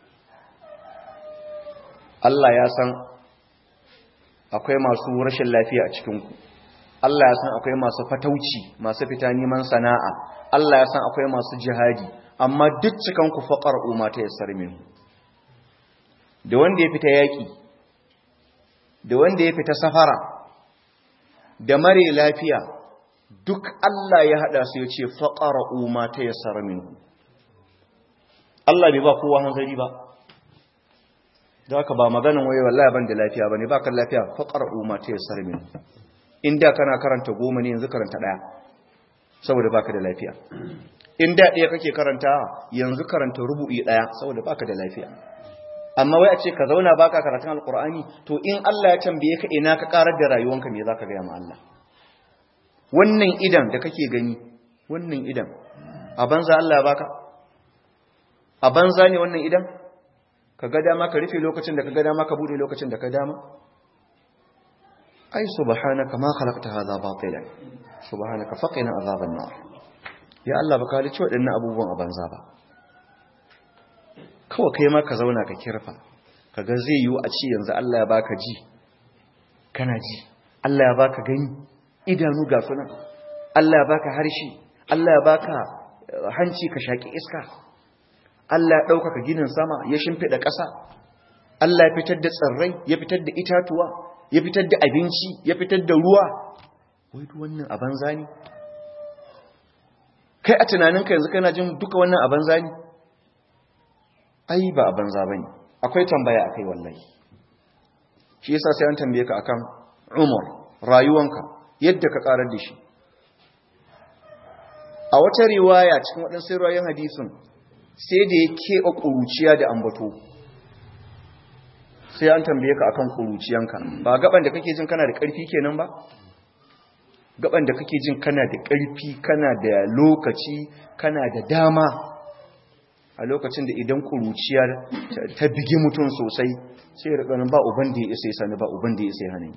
Allah ya san akwai masu rashin lafiya a cikinku Allah ya san akwai masu fatauci masu fita neman sana'a Allah ya san akwai masu jihadi amma duk cikanku faƙar umma ta yassar minhu da wanda ya fita yaƙi da wanda ya fita safara da mare lafiya duk Allah ya haɗa su ya ce faƙar umma ta yassar minhu Allah bai ba kowa hanzari ba da haka ba maganin waye wallahi ban da lafiya bane ba kan lafiya faqar umma ta yassar min inda kana karanta goma ne yanzu karanta daya saboda baka da lafiya inda daya kake karanta yanzu karanta rubu'i daya saboda baka da lafiya amma wai a ce ka zauna baka karatun alqur'ani to in Allah ya tambaye ka ina ka karar da rayuwanka me zaka ga ma Allah wannan idan da kake gani wannan idan a banza Allah ya baka a banza ne wannan idan ka ga dama ka rufe lokacin da ka ga dama ka bude lokacin da ka dama ai subhanaka ma khalaqta hadha batilan subhanaka faqina azaban nar ya Allah baka halice waɗannan abubuwan a banza ba kawai kai ma ka zauna ka kirfa kaga zai yiwu a ci yanzu Allah ya baka ji kana ji Allah ya baka gani idanu ga sunan Allah ya baka harshe Allah ya baka hanci ka shaki iska Allah ya ɗaukaka ginin sama ya shimfiɗa ƙasa Allah ya fitar da tsirrai ya fitar da itatuwa ya fitar da abinci ya fitar da ruwa wai duk wannan a banza ne kai a tunaninka yanzu kana jin duka wannan a banza ne ai ba a banza bane akwai tambaya akai wallahi shi yasa sai an tambaye ka akan umar rayuwanka yadda ka karar da shi a wata riwaya cikin waɗansu riwayoyin hadisin sai da ya keɓe ƙuruciya da ambato sai an tambaye ka akan ƙuruciyanka ba gaban da kake jin kana da ƙarfi kenan ba gaban da kake jin kana da ƙarfi kana da lokaci kana da dama a lokacin da idan ƙuruciya ta bigi mutum sosai sai ya ganin ba uban da ya isa ya sani ba uban da ya isa ya hana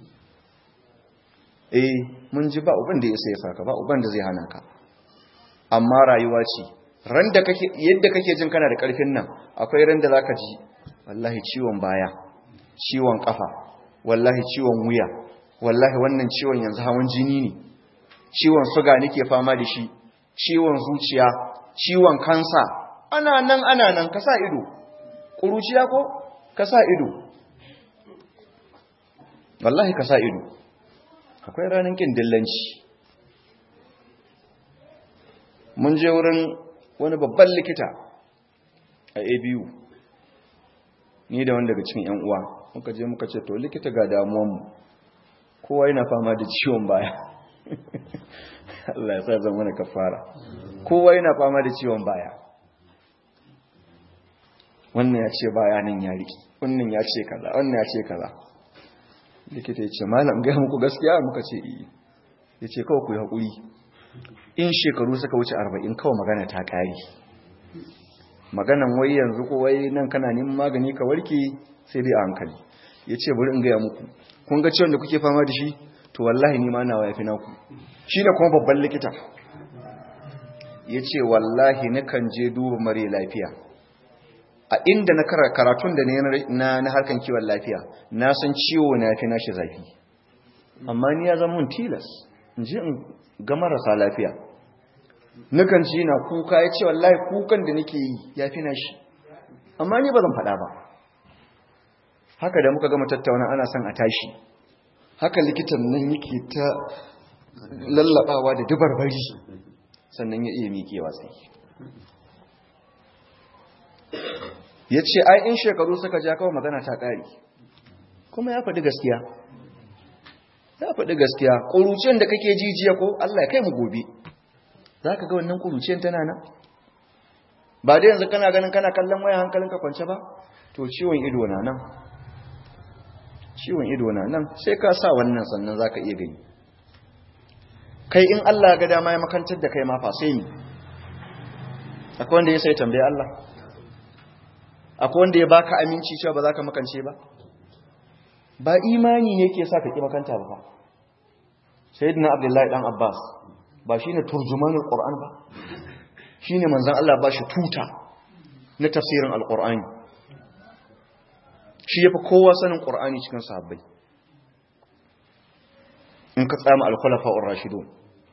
eh mun ji ba uban da ya isa ya saka ba uban da zai hana ka amma rayuwa ce ran da kake yadda kake jin kana da karfin nan akwai ran da zaka ji wallahi ciwon baya ciwon kafa wallahi ciwon wuya wallahi wannan ciwon yanzu hawan jini ne ciwon suga nake fama da shi ciwon zuciya ciwon kansa ana nan ana nan ka sa ido kuruciya ko ka sa ido wallahi ka sa ido akwai ranar kin dillanci mun je wurin wani babban likita a abu ni da wani daga cikin yan uwa muka je muka ce to likita ga damuwanmu kowa yana fama da ciwon baya Allah ya sa zama na kafara kowa yana fama da ciwon baya wannan ya ce baya nan ya riki wannan ya ce kaza wannan ya ce kaza likita ya ce malam gaya muku gaskiya muka ce iya ya ce kawai ku yi haƙuri in shekaru suka wuce arba'in kawai magana ta ƙari maganan wai yanzu ko wai nan kana neman magani ka warke sai dai a hankali ya ce bari in gaya muku kun ga ciwon da kuke fama da shi to wallahi ni ma nawa ya fi naku shi ne kuma babban likita ya ce wallahi nakan je duba mare lafiya a inda na karatun da na na harkan kiwon lafiya na san ciwo na fi nashi zafi amma ni ya zama mun tilas in ji in ga marasa lafiya nukan ji na kuka ya ce wallahi kukan da nake yi ya fi nashi amma ni ba zan faɗa ba haka da muka gama tattauna ana son a tashi haka likitan nan yake ta lallabawa da dubarbari sannan ya iya miƙewa sai ya ce ai in shekaru suka ja kawai magana ta ƙari kuma ya faɗi gaskiya ya faɗi gaskiya ƙuruciyar da kake jijiya ko Allah ya kai mu gobe za ka ga wannan ƙuruciyar tana nan ba da yanzu kana ganin kana kallon waya hankalinka kwance ba to ciwon ido na nan ciwon ido na nan sai ka sa wannan sannan za ka iya gani kai in Allah ga dama ya makantar da kai ma fa sai ni akwai wanda ya sai tambaye Allah akwai wanda ya baka aminci cewa ba za ka makance ba ba imani ne ke sa ka ki makanta ba fa sayyidina abdullahi dan abbas ba shine turjumanul qur'an ba shine manzon Allah ba shi tuta na tafsirin alqur'ani shi yafi kowa sanin qur'ani cikin sahabbai in ka tsama al-khulafa'ur rashidun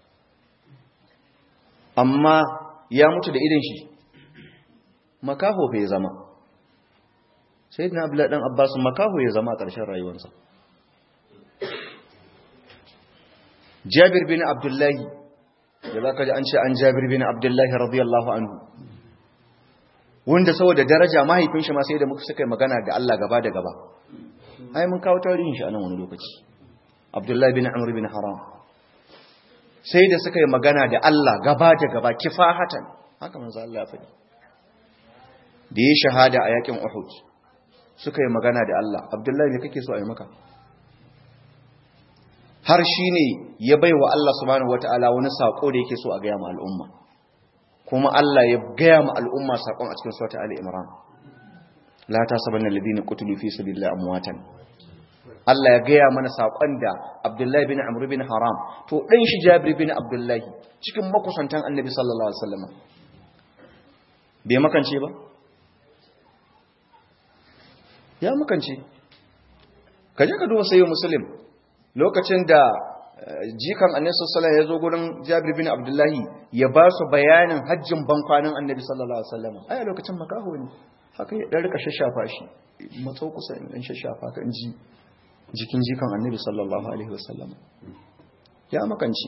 amma ya mutu da idan shi makaho bai zama sai na abu ɗan abbas makaho ya zama a ƙarshen rayuwarsa jabir bin abdullahi da za ka ji an ce an jabir bin abdullahi radiyallahu anhu wanda saboda daraja mahaifin shi ma sai da muka suka yi magana da Allah gaba da gaba ai mun kawo tarihin shi a nan wani lokaci abdullahi bin amr bin haram sai da suka yi magana da Allah gaba da gaba kifahatan haka manzo Allah ya faɗi da ya shahada a yakin Uhud suka yi magana da Allah Abdullahi ne kake so a yi maka har shi ne ya bai wa Allah subhanahu wata'ala wani saƙo da yake so a gaya ma al'umma kuma Allah ya gaya ma al'umma saƙon a cikin sauta Ali Imran la ta sabanna ladina qutulu fi sabilillahi amwatan Allah ya gaya mana saƙon da Abdullahi bin Amr bin Haram to dan shi Jabir bin Abdullahi cikin makusantan Annabi sallallahu alaihi wasallam bai makance ba ya makance ka je ka duba sayo muslim lokacin da jikan annabi sallallahu ya zo gurin Jabir bin Abdullahi ya ba su bayanin hajjin bankwanin annabi sallallahu alaihi wasallam ai a lokacin makaho ne haka ya dan rika shashafa shi matsau kusa in dan shashafa kan ji jikin jikan annabi sallallahu alaihi wasallam ya makance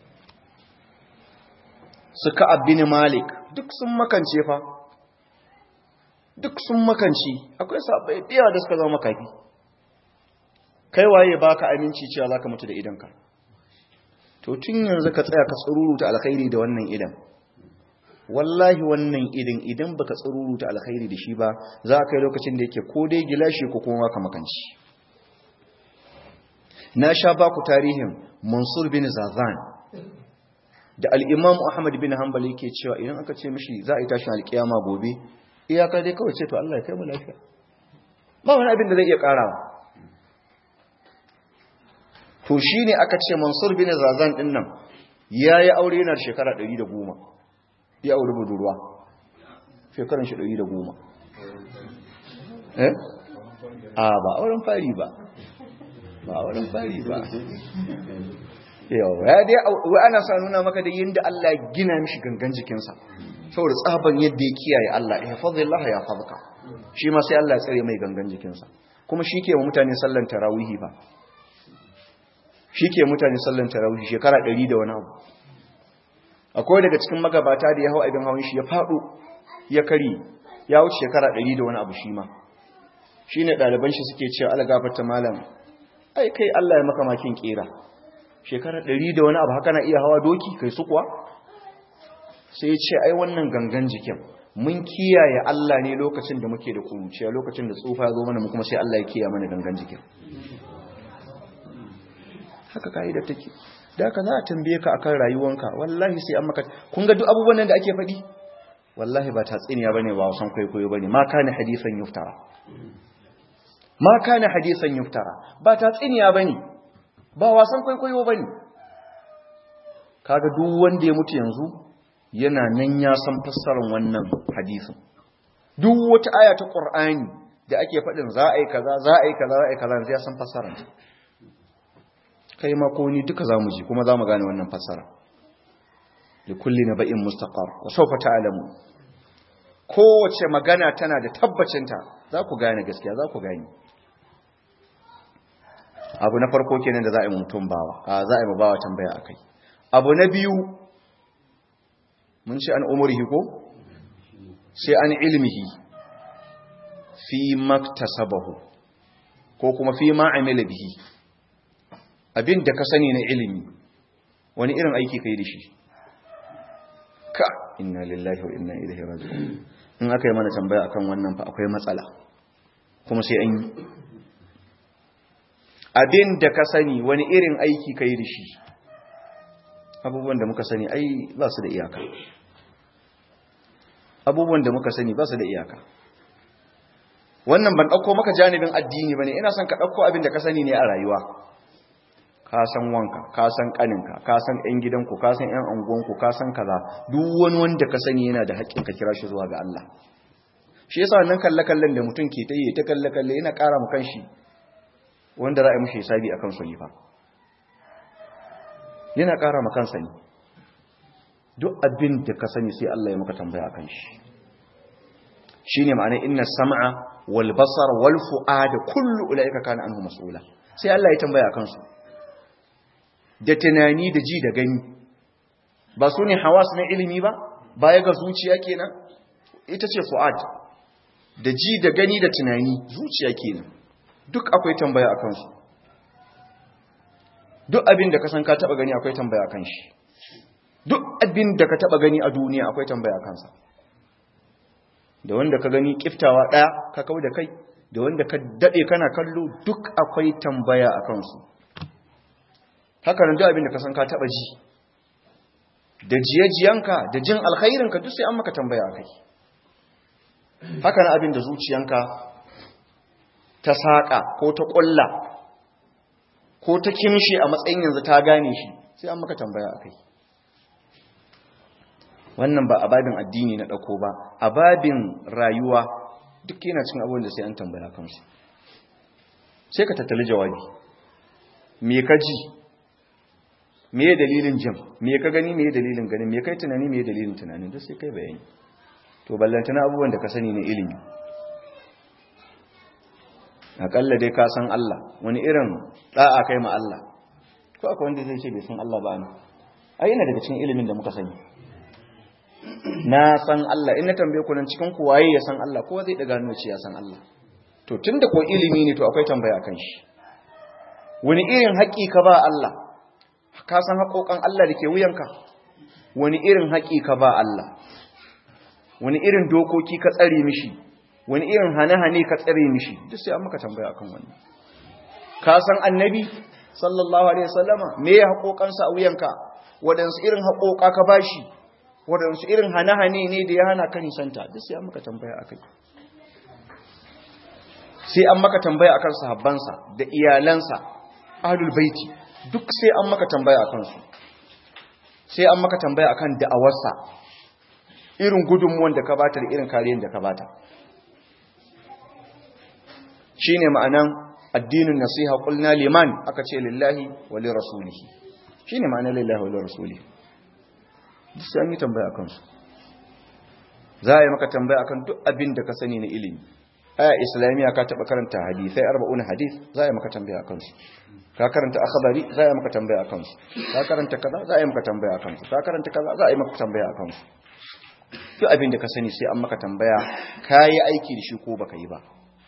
suka abin malik duk sun makance fa duk sun makanci akwai sabai biya da suka zama makafi kai waye baka aminci cewa zaka mutu da idanka to tun yanzu ka tsaya ka tsururuta alkhairi da wannan idan wallahi wannan idan idan baka tsururuta alkhairi da shi ba za ka yi lokacin da yake ko dai gilashi ko kuma ka makanci na sha baku tarihin Mansur bin Zazan da al-Imam Ahmad bin Hanbal yake cewa idan aka ce mishi za a yi tashin alkiyama gobe iyaka dai kawai ce to Allah ya kai mu lafiya ba wani abin da zai iya karawa to shine aka ce Mansur bin Zazan din nan yayi aure yana da shekara 110 ya aure budurwa shekaran shi 110 eh a ba auren fari ba ba auren fari ba yau ya dai wai ana sa nuna maka da yinda Allah ya gina mishi gangan jikinsa saboda tsaban yadda ya kiyaye Allah ya fadlillah ya fadka shi ma sai Allah ya tsare mai gangan jikinsa kuma shi ke mutane sallan tarawihi ba shi ke mutane sallan tarawihi shekara 100 da wani abu akwai daga cikin magabata da ya hau abin hawan shi ya fado ya kari ya wuce shekara 100 da wani abu shi ma shine ɗaliban shi suke cewa algafarta malam ai kai Allah ya maka makin kera shekara 100 da wani abu haka na iya hawa doki kai su kuwa sai ce ai wannan gangan jikin mun kiyaye Allah ne lokacin da muke da kuruciya lokacin da tsufa ya zo mana mu kuma sai Allah ya kiyaye mana gangan jikin haka kaida take da haka za a tambaye ka akan rayuwanka wallahi sai an maka kun ga duk abubuwan nan da ake faɗi wallahi ba tatsiniya bane ba wasan kwaikwayo bane ma kana hadisan yuftara ma kana hadisan yuftara ba tatsiniya bane ba wasan kwaikwayo bane kaga duk wanda ya mutu yanzu yana nan ya san fassarar wannan hadisin duk wata aya ta qur'ani da ake faɗin za a yi kaza za a yi kaza za a yi kaza sai ya san fassara kai ma ko ni duka zamu ji kuma zamu gane wannan fassara li kulli naba'in mustaqar wa sawfa ta'lamu kowace magana tana da tabbacinta za ku gane gaskiya za ku gane abu na farko kenan da za a yi mutum bawa a za a yi bawa tambaya akai abu na biyu mun ce an umurihi ko sai an ilmihi fi maktasabahu ko kuma fi ma amila bihi abin da ka sani na ilimi wani irin aiki kai da shi ka inna lillahi wa inna ilaihi raji'un in aka yi mana tambaya akan wannan fa akwai matsala kuma sai an yi abin da ka sani wani irin aiki kai da shi abubuwan da muka sani ai ba su da iyaka abubuwan da muka sani ba su da iyaka wannan ban ɗauko maka janibin addini ba ne ina son ka ɗauko abin da ka sani ne a rayuwa ka san wanka ka san ƙaninka ka san ‘yan gidanku ka san ‘yan angonku ka san kaza duk wani wanda ka sani yana da haƙƙin ka kira shi zuwa ga Allah shi yasa wannan kalle-kallen da mutum ke ta yi ta kalle-kalle yana ƙara mu kanshi wanda za a yi mushi hisabi akan su ne fa yana ƙara ma kansa ne duk abin da ka sani sai Allah ya maka tambaya akan shi shine ma'ana inna sam'a wal basar wal fu'ada kullu ulaika kana anhu mas'ula sai Allah ya tambaya akan su da tunani da ji da gani ba su ne hawas na ilimi ba baya ga zuciya kenan ita ce fu'ad da ji da gani da tunani zuciya kenan duk akwai tambaya akan su duk abin da ka san ka taba gani akwai tambaya akan shi duk abin da ka taba gani a duniya akwai tambaya akan sa da wanda ka gani kiftawa daya ka kau da kai da wanda ka dade kana kallo duk akwai tambaya akan su haka nan duk abin da ka san ka taba ji da jiyajiyanka da jin alkhairinka duk sai an maka tambaya akai haka nan abin da zuciyanka ta saka ko ta kulla ko ta kimshi a matsayin yanzu ta gane shi sai an maka tambaya akai wannan ba a babin addini na ɗauko ba a babin rayuwa duk yana cin abubuwan da sai an tambaya kansu sai ka tattali jawabi me ka ji me ya dalilin jin me ka gani me ya dalilin gani me kai tunani me ya dalilin tunanin duk sai kai bayani to ballantana abubuwan da ka sani na ilimi akalla dai ka san Allah wani irin da'a kai ma Allah ko akwai wanda zai ce bai san Allah ba ne ai ina daga cikin ilimin da muka sani na san Allah in na tambaye ku nan cikin ku waye ya san Allah ko zai daga hannu ce ya san Allah to tunda ko ilimi ne to akwai tambaya kan shi wani irin haƙi ka ba Allah ka san haƙoƙan Allah da ke wuyanka wani irin haƙi ka ba Allah wani irin dokoki ka tsare mishi wani irin hane-hane ka tsare mishi duk sai an maka tambaya akan wannan ka san annabi sallallahu alaihi wasallama me ya haƙoƙansa a wuyanka waɗansu irin haƙoƙa ka bashi waɗansu irin hane-hane ne da ya hana ka nisanta duk sai an maka tambaya akai sai an maka tambaya akan sahabbansa da iyalansa ahlul baiti duk sai an maka tambaya akan su sai an maka tambaya akan da'awarsa irin gudunmuwan da ka bata da irin kariyar da ka bata shine ma'anan addinin nasiha qulna liman aka ce lillahi wa li rasulihi shine ma'anan lillahi wa li rasulihi duk sai an yi tambaya akan su za a yi maka tambaya akan duk abin da ka sani na ilimi aya islamiyya ka taba karanta hadisai 40 hadis za a yi maka tambaya akan su ka karanta akhbari za a yi maka tambaya akan su ka karanta kaza za a yi maka tambaya akan su ka karanta kaza za a yi maka tambaya akan su duk abin da ka sani sai an maka tambaya kai aiki da shi ko baka yi ba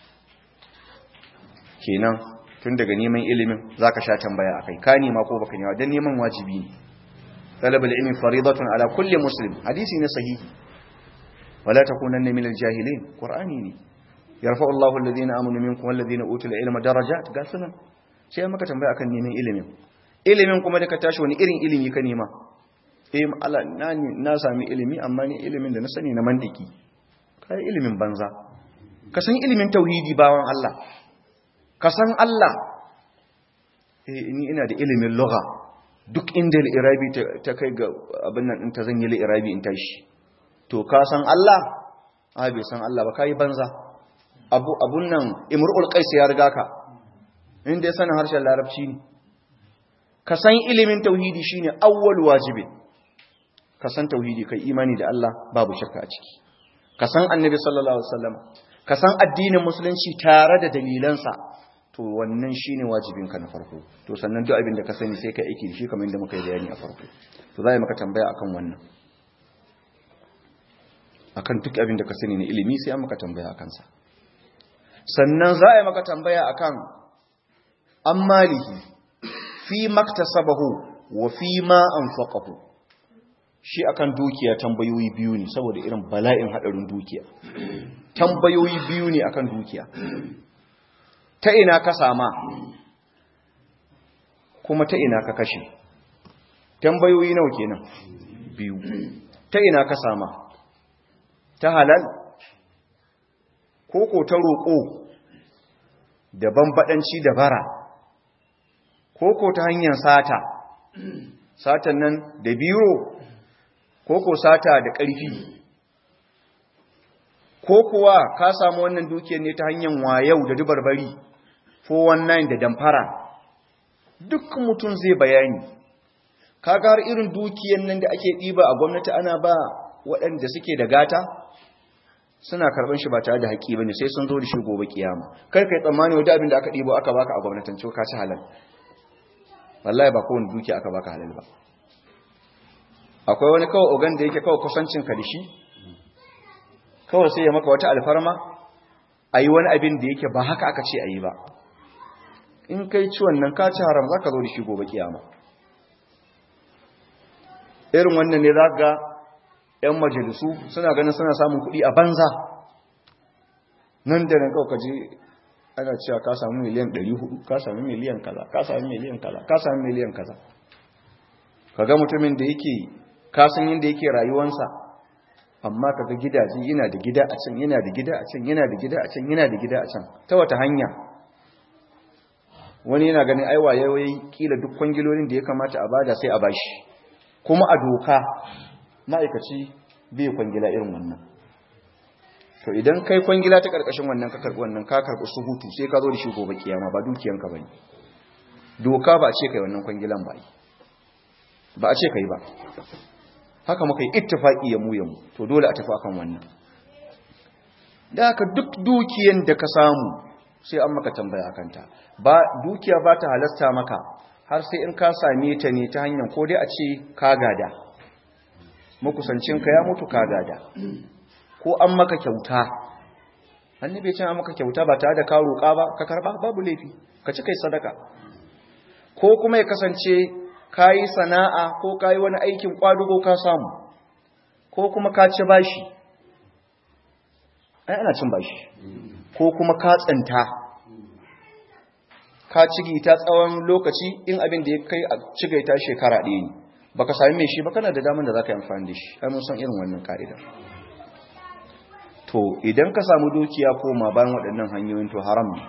kenan tun daga neman ilimin zaka sha tambaya akai ka nema ko baka nema dan neman wajibi ne talabul ilmi faridatun ala kulli muslim hadisi ne sahihi wala takunanna minal jahilin qur'ani ne yarfa'u Allahu alladhina amanu minkum walladhina utul ilma darajat ga sunan sai maka tambaya akan neman ilimin ilimin kuma da ka tashi wani irin ilimi ka nema eh Allah na na sami ilimi amma ni ilimin da na sani na mandiki kai ilimin banza ka san ilimin tauhidi bawan Allah ka san Allah eh ni ina da ilimin lugha duk inda al-irabi ta kai ga abin nan in ta zan yi al-irabi in tashi to ka san Allah a bai san Allah ba kai banza abu abun nan imrul qais ya riga ka inda ya sanin harshen larabci ne ka san ilimin tauhidi shine awwal wajibi ka san tauhidi kai imani da Allah babu shakka a ciki ka san annabi sallallahu alaihi wasallam ka san addinin musulunci tare da dalilansa to wannan shine wajibinka na farko to sannan duk abin da ka sani sai ka aiki da shi kamar yadda muka yi bayani a farko to za maka tambaya akan wannan akan duk abin da ka sani na ilimi sai an maka tambaya akan sa sannan za a maka tambaya akan an malihi fi maktasabahu wa fi ma anfaqahu shi akan dukiya tambayoyi biyu ne saboda irin bala'in hadarin dukiya tambayoyi biyu ne akan dukiya ta ina ka sama kuma ta ina ka kashe tambayoyi nawa kenan biyu ta ina ka sama ta halal koko ta roƙo da bambadanci da bara koko ta hanyar sata satan nan da biro koko sata da ƙarfi ko kuwa ka samu wannan dukiyar ne ta hanyar wayau da dubarbari 419 da damfara duk mutum zai bayani kaga har irin dukiyar nan da ake ɗiba a gwamnati ana ba waɗanda suke da gata suna karɓar shi ba tare da haƙi bane sai sun zo da shi gobe kiyama kai kai tsammani wanda abin da aka ɗibo aka baka a gwamnatance ka ci halal wallahi ba kowane dukiya aka baka halal ba akwai wani kawai ogan da yake kawai kusancin ka da shi kawai sai ya maka wata alfarma a yi wani abin da yake ba haka aka ce a yi ba in kai ci wannan ka ci haram za ka zo da shi gobe kiyama irin wannan ne za ga 'yan majalisu suna ganin suna samun kuɗi a banza nan da nan kawai ka je ana cewa ka samu miliyan 400 ka samu miliyan kaza ka samu miliyan kaza ka samu miliyan kaza ka ga mutumin da yake kasan yadda yake rayuwansa amma kaga gidaje yana da gida a can yana da gida a can yana da gida a can yana da gida a can ta wata hanya wani yana ganin aiwa yayi kila duk kwangilolin da ya kamata a bada sai a bashi kuma a doka ma'aikaci bai kwangila irin wannan to idan kai kwangila ta karkashin wannan ka karbi wannan ka karbi suhutu sai ka zo da shi gobe kiyama ba dukiyanka bane doka ba a ce kai wannan kwangilan ba ba a ce kai ba haka muka yi ittifaki ya mu ya mu to dole a tafi akan wannan da haka duk dukiyan da ka samu sai an maka tambaya akan ta ba dukiya ba ta halasta maka har sai in ka same ta ne ta hanyar ko dai a ce ka gada makusancinka ya mutu ka gada ko an maka kyauta annabi ce an maka kyauta ba tare da ka roƙa ba ka karba babu laifi ka ci kai sadaka ko kuma ya kasance ka yi sana'a ko ka yi wani aikin ƙwadugo ka samu ko kuma ka ci bashi ai ana cin bashi ko kuma ka tsinta ka cigita tsawon lokaci in abin da ya kai a cigaita shekara ɗaya ne ba ka sami mai shi ba kana da damar da za ka yi amfani da shi ai mun san irin wannan ka'ida to idan ka samu dukiya koma bayan waɗannan hanyoyin to haram ne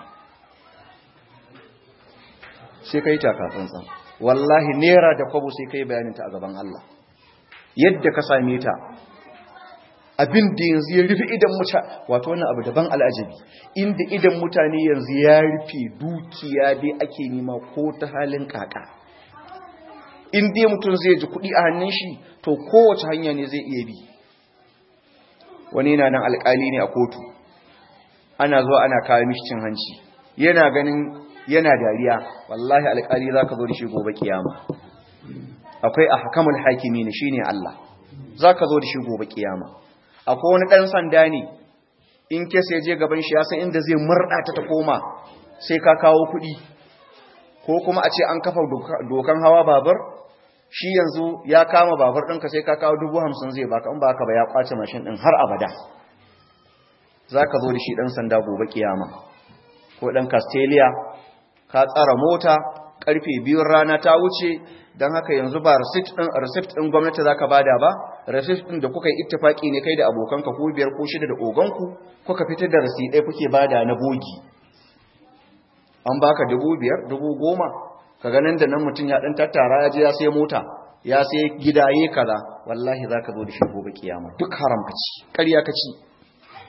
sai ka yi takatsantsan wallahi nera da kwabo sai kai bayaninta a gaban Allah yadda ka same ta abin da yanzu ya rufe idan mutane wato wannan abu daban al'ajabi inda idan mutane yanzu ya rufe dukiya dai ake nima ko ta halin kaka in dai mutum zai ji kuɗi a hannun shi to kowace hanya ne zai iya bi wani yana nan alƙali ne a kotu ana zuwa ana kawo mishi cin hanci yana ganin yana dariya wallahi alƙali za ka zo da shi gobe kiyama akwai a hakamul hakimi ne shi ne Allah za ka zo da shi gobe kiyama akwai wani ɗan sanda ne in ke sai je gaban shi ya san inda zai murɗa ta ta koma sai ka kawo kuɗi ko kuma a ce an kafa dokan hawa babur shi yanzu ya kama babur ɗinka sai ka kawo dubu hamsin zai baka in ba haka ba ya kwace mashin ɗin har abada za ka zo da shi ɗan sanda gobe kiyama ko ɗan castelia ka tsara mota karfe biyun rana ta wuce don haka yanzu ba receipt ɗin gwamnati za ka bada ba receipt ɗin da kuka yi ittifaki ne kai da abokanka ko biyar ko shida da oganku kuka fitar da receipt ɗaya kuke bada na bogi an baka dubu biyar dubu goma ka ganin da nan mutum ya ɗan tattara ya je ya sai mota ya sai gida ya kaza wallahi za ka zo da shi gobe kiyama duk haram ka ci ƙarya ka ci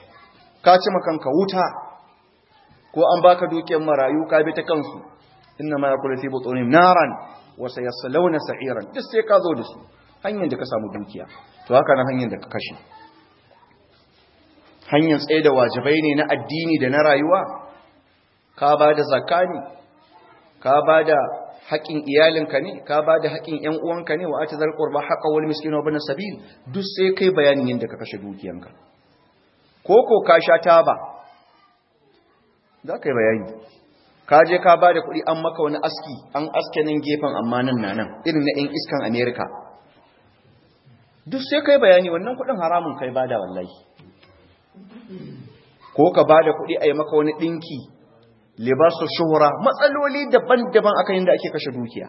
ka ci makanka wuta ko an baka dukiyar marayu ka bi ta kansu inna ma yakulu fi butunihim naran wa sayaslawna sa'iran duk sai ka zo da su hanyar da ka samu dukiya to haka nan hanyar da ka kashe hanyar tsaye da wajibai ne na addini da na rayuwa ka ba da zakka ne ka ba da haƙƙin iyalinka ne ka ba da haƙƙin ƴan uwanka ne wa ati zal qurba haqa wal miskin wa ibn sabil duk sai kai bayanin yadda ka kashe dukiyanka ko ko ka sha taba za ka yi bayani ka je ka ba da kuɗi an maka wani aski an aske nan gefen amma nan na nan irin na ƴan iskan america duk sai kai bayani wannan kuɗin haramun kai bada wallahi ko ka ba da kuɗi a yi maka wani ɗinki libasu shuhura matsaloli daban-daban akan yadda ake kashe dukiya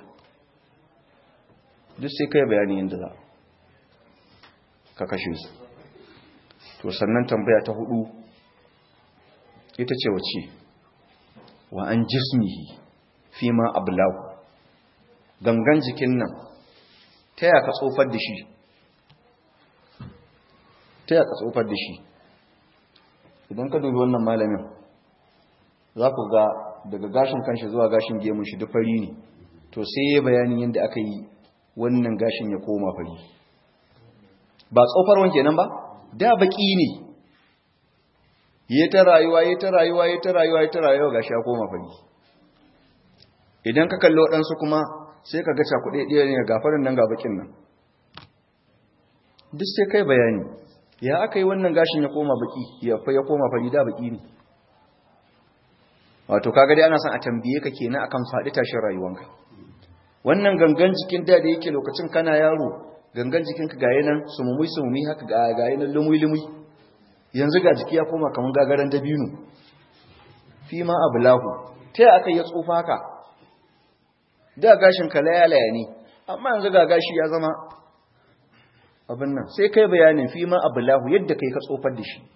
duk sai kai bayani yadda za ka kashe su to sannan tambaya ta hudu ita ce wace wa an jismihi fi ma ablahu gangan jikin nan ta yaka tsofar da shi ta yaka tsofar da shi idan ka dubi wannan malamin za ku ga daga gashin kanshi zuwa gashin gemun shi duk fari ne to sai ya bayanin yadda aka yi wannan gashin ya koma fari ba tsofarwan kenan ba da baki ne ya ta rayuwa ya ta rayuwa ya ta rayuwa ya ta rayuwa gashi ya koma fari idan ka kalli waɗansu kuma sai ka ga cakuɗe ɗaya ne ga farin nan ga bakin nan duk sai kai bayani ya aka yi wannan gashin ya koma baki ya koma fari da baki ne wato kaga dai ana son a tambaye ka kenan akan faɗi tashin rayuwanka wannan gangan jikin da da yake lokacin kana yaro gangan jikinka ga yanan sumumi sumumi haka ga ga yanan lumui lumui yanzu ga jiki ya koma kaman gagaran dabino fi ma ablahu ta aka yi tsufa haka da gashin ka layalaya ne amma yanzu ga gashi ya zama abin nan sai kai bayanin fi ma ablahu yadda kai ka tsofar da shi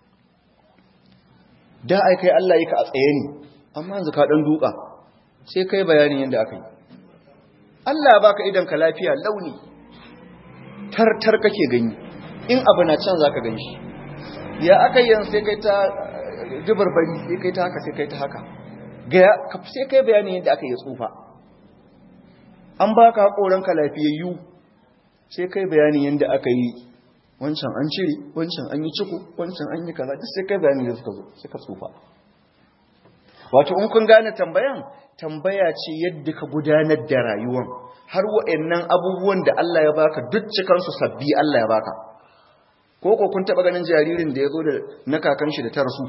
da ai kai Allah yake a tsaye ne amma yanzu ka dan duka sai kai bayanin yadda aka yi Allah ya baka idan ka lafiya launi tartar kake gani in abu na can zaka gani shi ya aka yi yanzu sai kai ta dubarbari sai kai ta haka sai kai ta haka ga sai kai bayanin yadda aka yi tsufa an baka hakoran ka lafiyayyu sai kai bayanin yadda aka yi wancan an cire wancan an yi ciko wancan an yi kaza duk sai kai bayani da suka zo suka tsufa wato in kun gane tambayan tambaya ce yadda ka gudanar da rayuwan har wa'annan abubuwan da Allah ya baka duk cikan su sabbi Allah ya baka ko ko kun taba ganin jaririn da ya zo da na kakan shi da ta rasu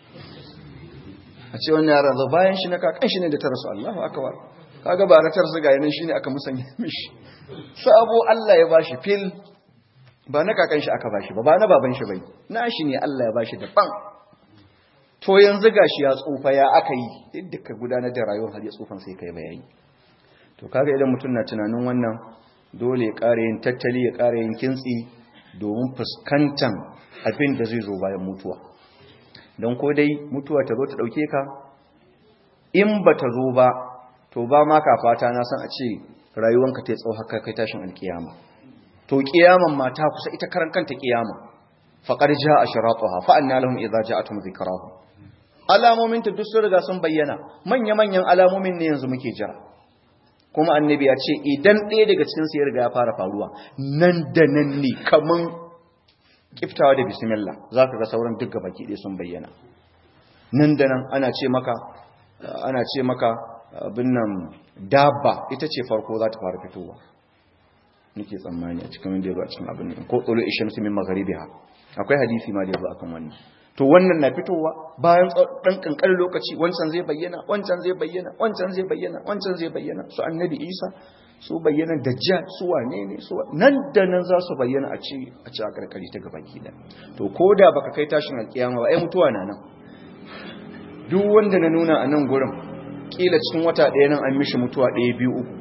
a ce wannan yaran zo bayan shi na kakan shi ne da ta rasu Allahu akbar kaga ba ratar su ga yanan shine aka musanya mishi sabo Allah ya bashi fil ba na kakan shi aka bashi ba ba na baban shi bai na shi ne Allah ya bashi daban to yanzu gashi ya tsufa ya aka yi yadda ka gudanar da rayuwar har ya tsufan sai kai bayani to kaga idan mutum na tunanin wannan dole ya ƙara yin tattali ya ƙara yin kintsi domin fuskantan abin da zai zo bayan mutuwa don ko dai mutuwa ta zo ta ɗauke ka in ba ta zo ba to ba ma ka fata na san a ce rayuwanka ta tsawo haka kai tashin alkiyama to kiyaman ma ta kusa ita karan kanta kiyama faqad jaa ashratuha fa anna lahum idza ja'atuhum dhikrahum alamomin ta duk sun riga sun bayyana manya manyan alamomin ne yanzu muke jira kuma annabi ya ce idan ɗaya daga cikin su ya riga ya fara faruwa nan da nan ne kaman kiftawa da bismillah zaka ga sauran duk gabaki ɗaya sun bayyana nan da nan ana ce maka ana ce maka abin nan dabba ita ce farko za ta fara fitowa nake tsammani a cikin wanda ya zo a cikin abin nan ko tsolo ishamsu min magharibiha akwai hadisi ma da ya zo akan wannan to wannan na fitowa bayan dan kankanin lokaci wancan zai bayyana wancan zai bayyana wancan zai bayyana wancan zai bayyana su annabi Isa su bayyana dajjal su wane ne su nan da nan za su bayyana a ci a ci a karkari ta gaban gida to koda baka kai tashin alkiyama ba ai mutuwa na nan duk wanda na nuna a nan gurin kila cikin wata ɗaya nan an mishi mutuwa ɗaya biyu uku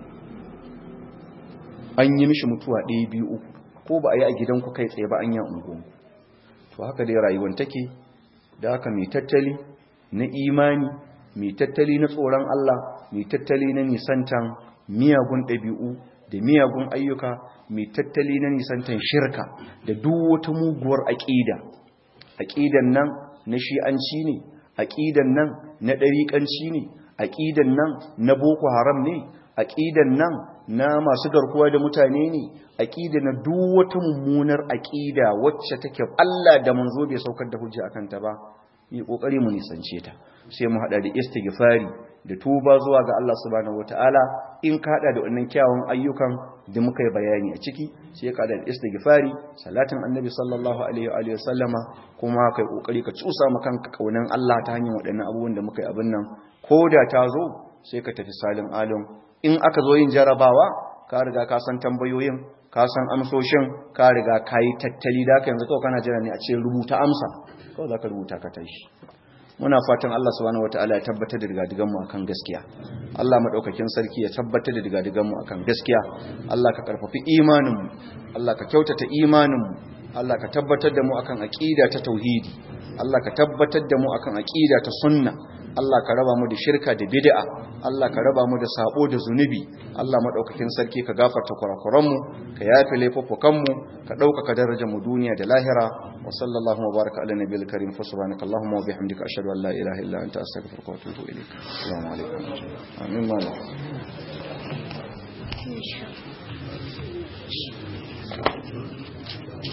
an yi mishi mutuwa ɗaya biyu uku ko ba a yi a gidanku kai tsaye ba an yi a unguwanku to haka dai rayuwar take da haka mai tattali na imani mai tattali na tsoron Allah mai tattali na nisantan miyagun ɗabi'u da miyagun ayyuka mai tattali na nisantan shirka da duk wata muguwar aƙida aqidan nan na shi'anci ne aqidan nan na dariƙanci ne aqidan nan na boko haram ne aqidan nan na masu garkuwa da mutane ne aqida na duk wata mummunar aqida wacce take Allah da manzo bai saukar da hujja akan ta ba yi kokari mu nisance ta sai mu hada da istighfari da tuba zuwa ga Allah subhanahu wataala in ka hada da wannan kyawun ayyukan da muka yi bayani a ciki sai ka hada da istighfari salatin annabi sallallahu alaihi wa alihi wasallama kuma kai kokari ka tsusa maka kanka kaunan Allah ta hanyar waɗannan abubuwan da muka yi abin nan koda ta zo sai ka tafi salin alum in aka zo yin jarabawa ka riga ka san tambayoyin ka san amsoshin ka riga ka yi tattali da ka yanzu kawai kana jira ne a ce rubuta amsa kawai za ka rubuta ka tashi muna fatan Allah subhanahu wataala ya tabbatar da digadigan mu akan gaskiya Allah madaukakin sarki ya tabbatar da digadigan mu akan gaskiya Allah ka karfafi imanin mu Allah ka kyautata imanin mu Allah ka tabbatar da mu akan aqida ta tauhidi Allah ka tabbatar da mu akan aqida ta sunna Allah ka raba mu da shirka da bid'a Allah ka raba mu da sabo da zunubi Allah madaukakin sarki ka gafarta kurakuran mu ka yafe laifuffukan mu ka dauka darajar mu duniya da lahira wa sallallahu wa baraka ala nabiyil karim fa subhanaka allahumma wa bihamdika ashhadu an la ilaha illa anta astaghfiruka wa atubu ilayk assalamu alaikum amin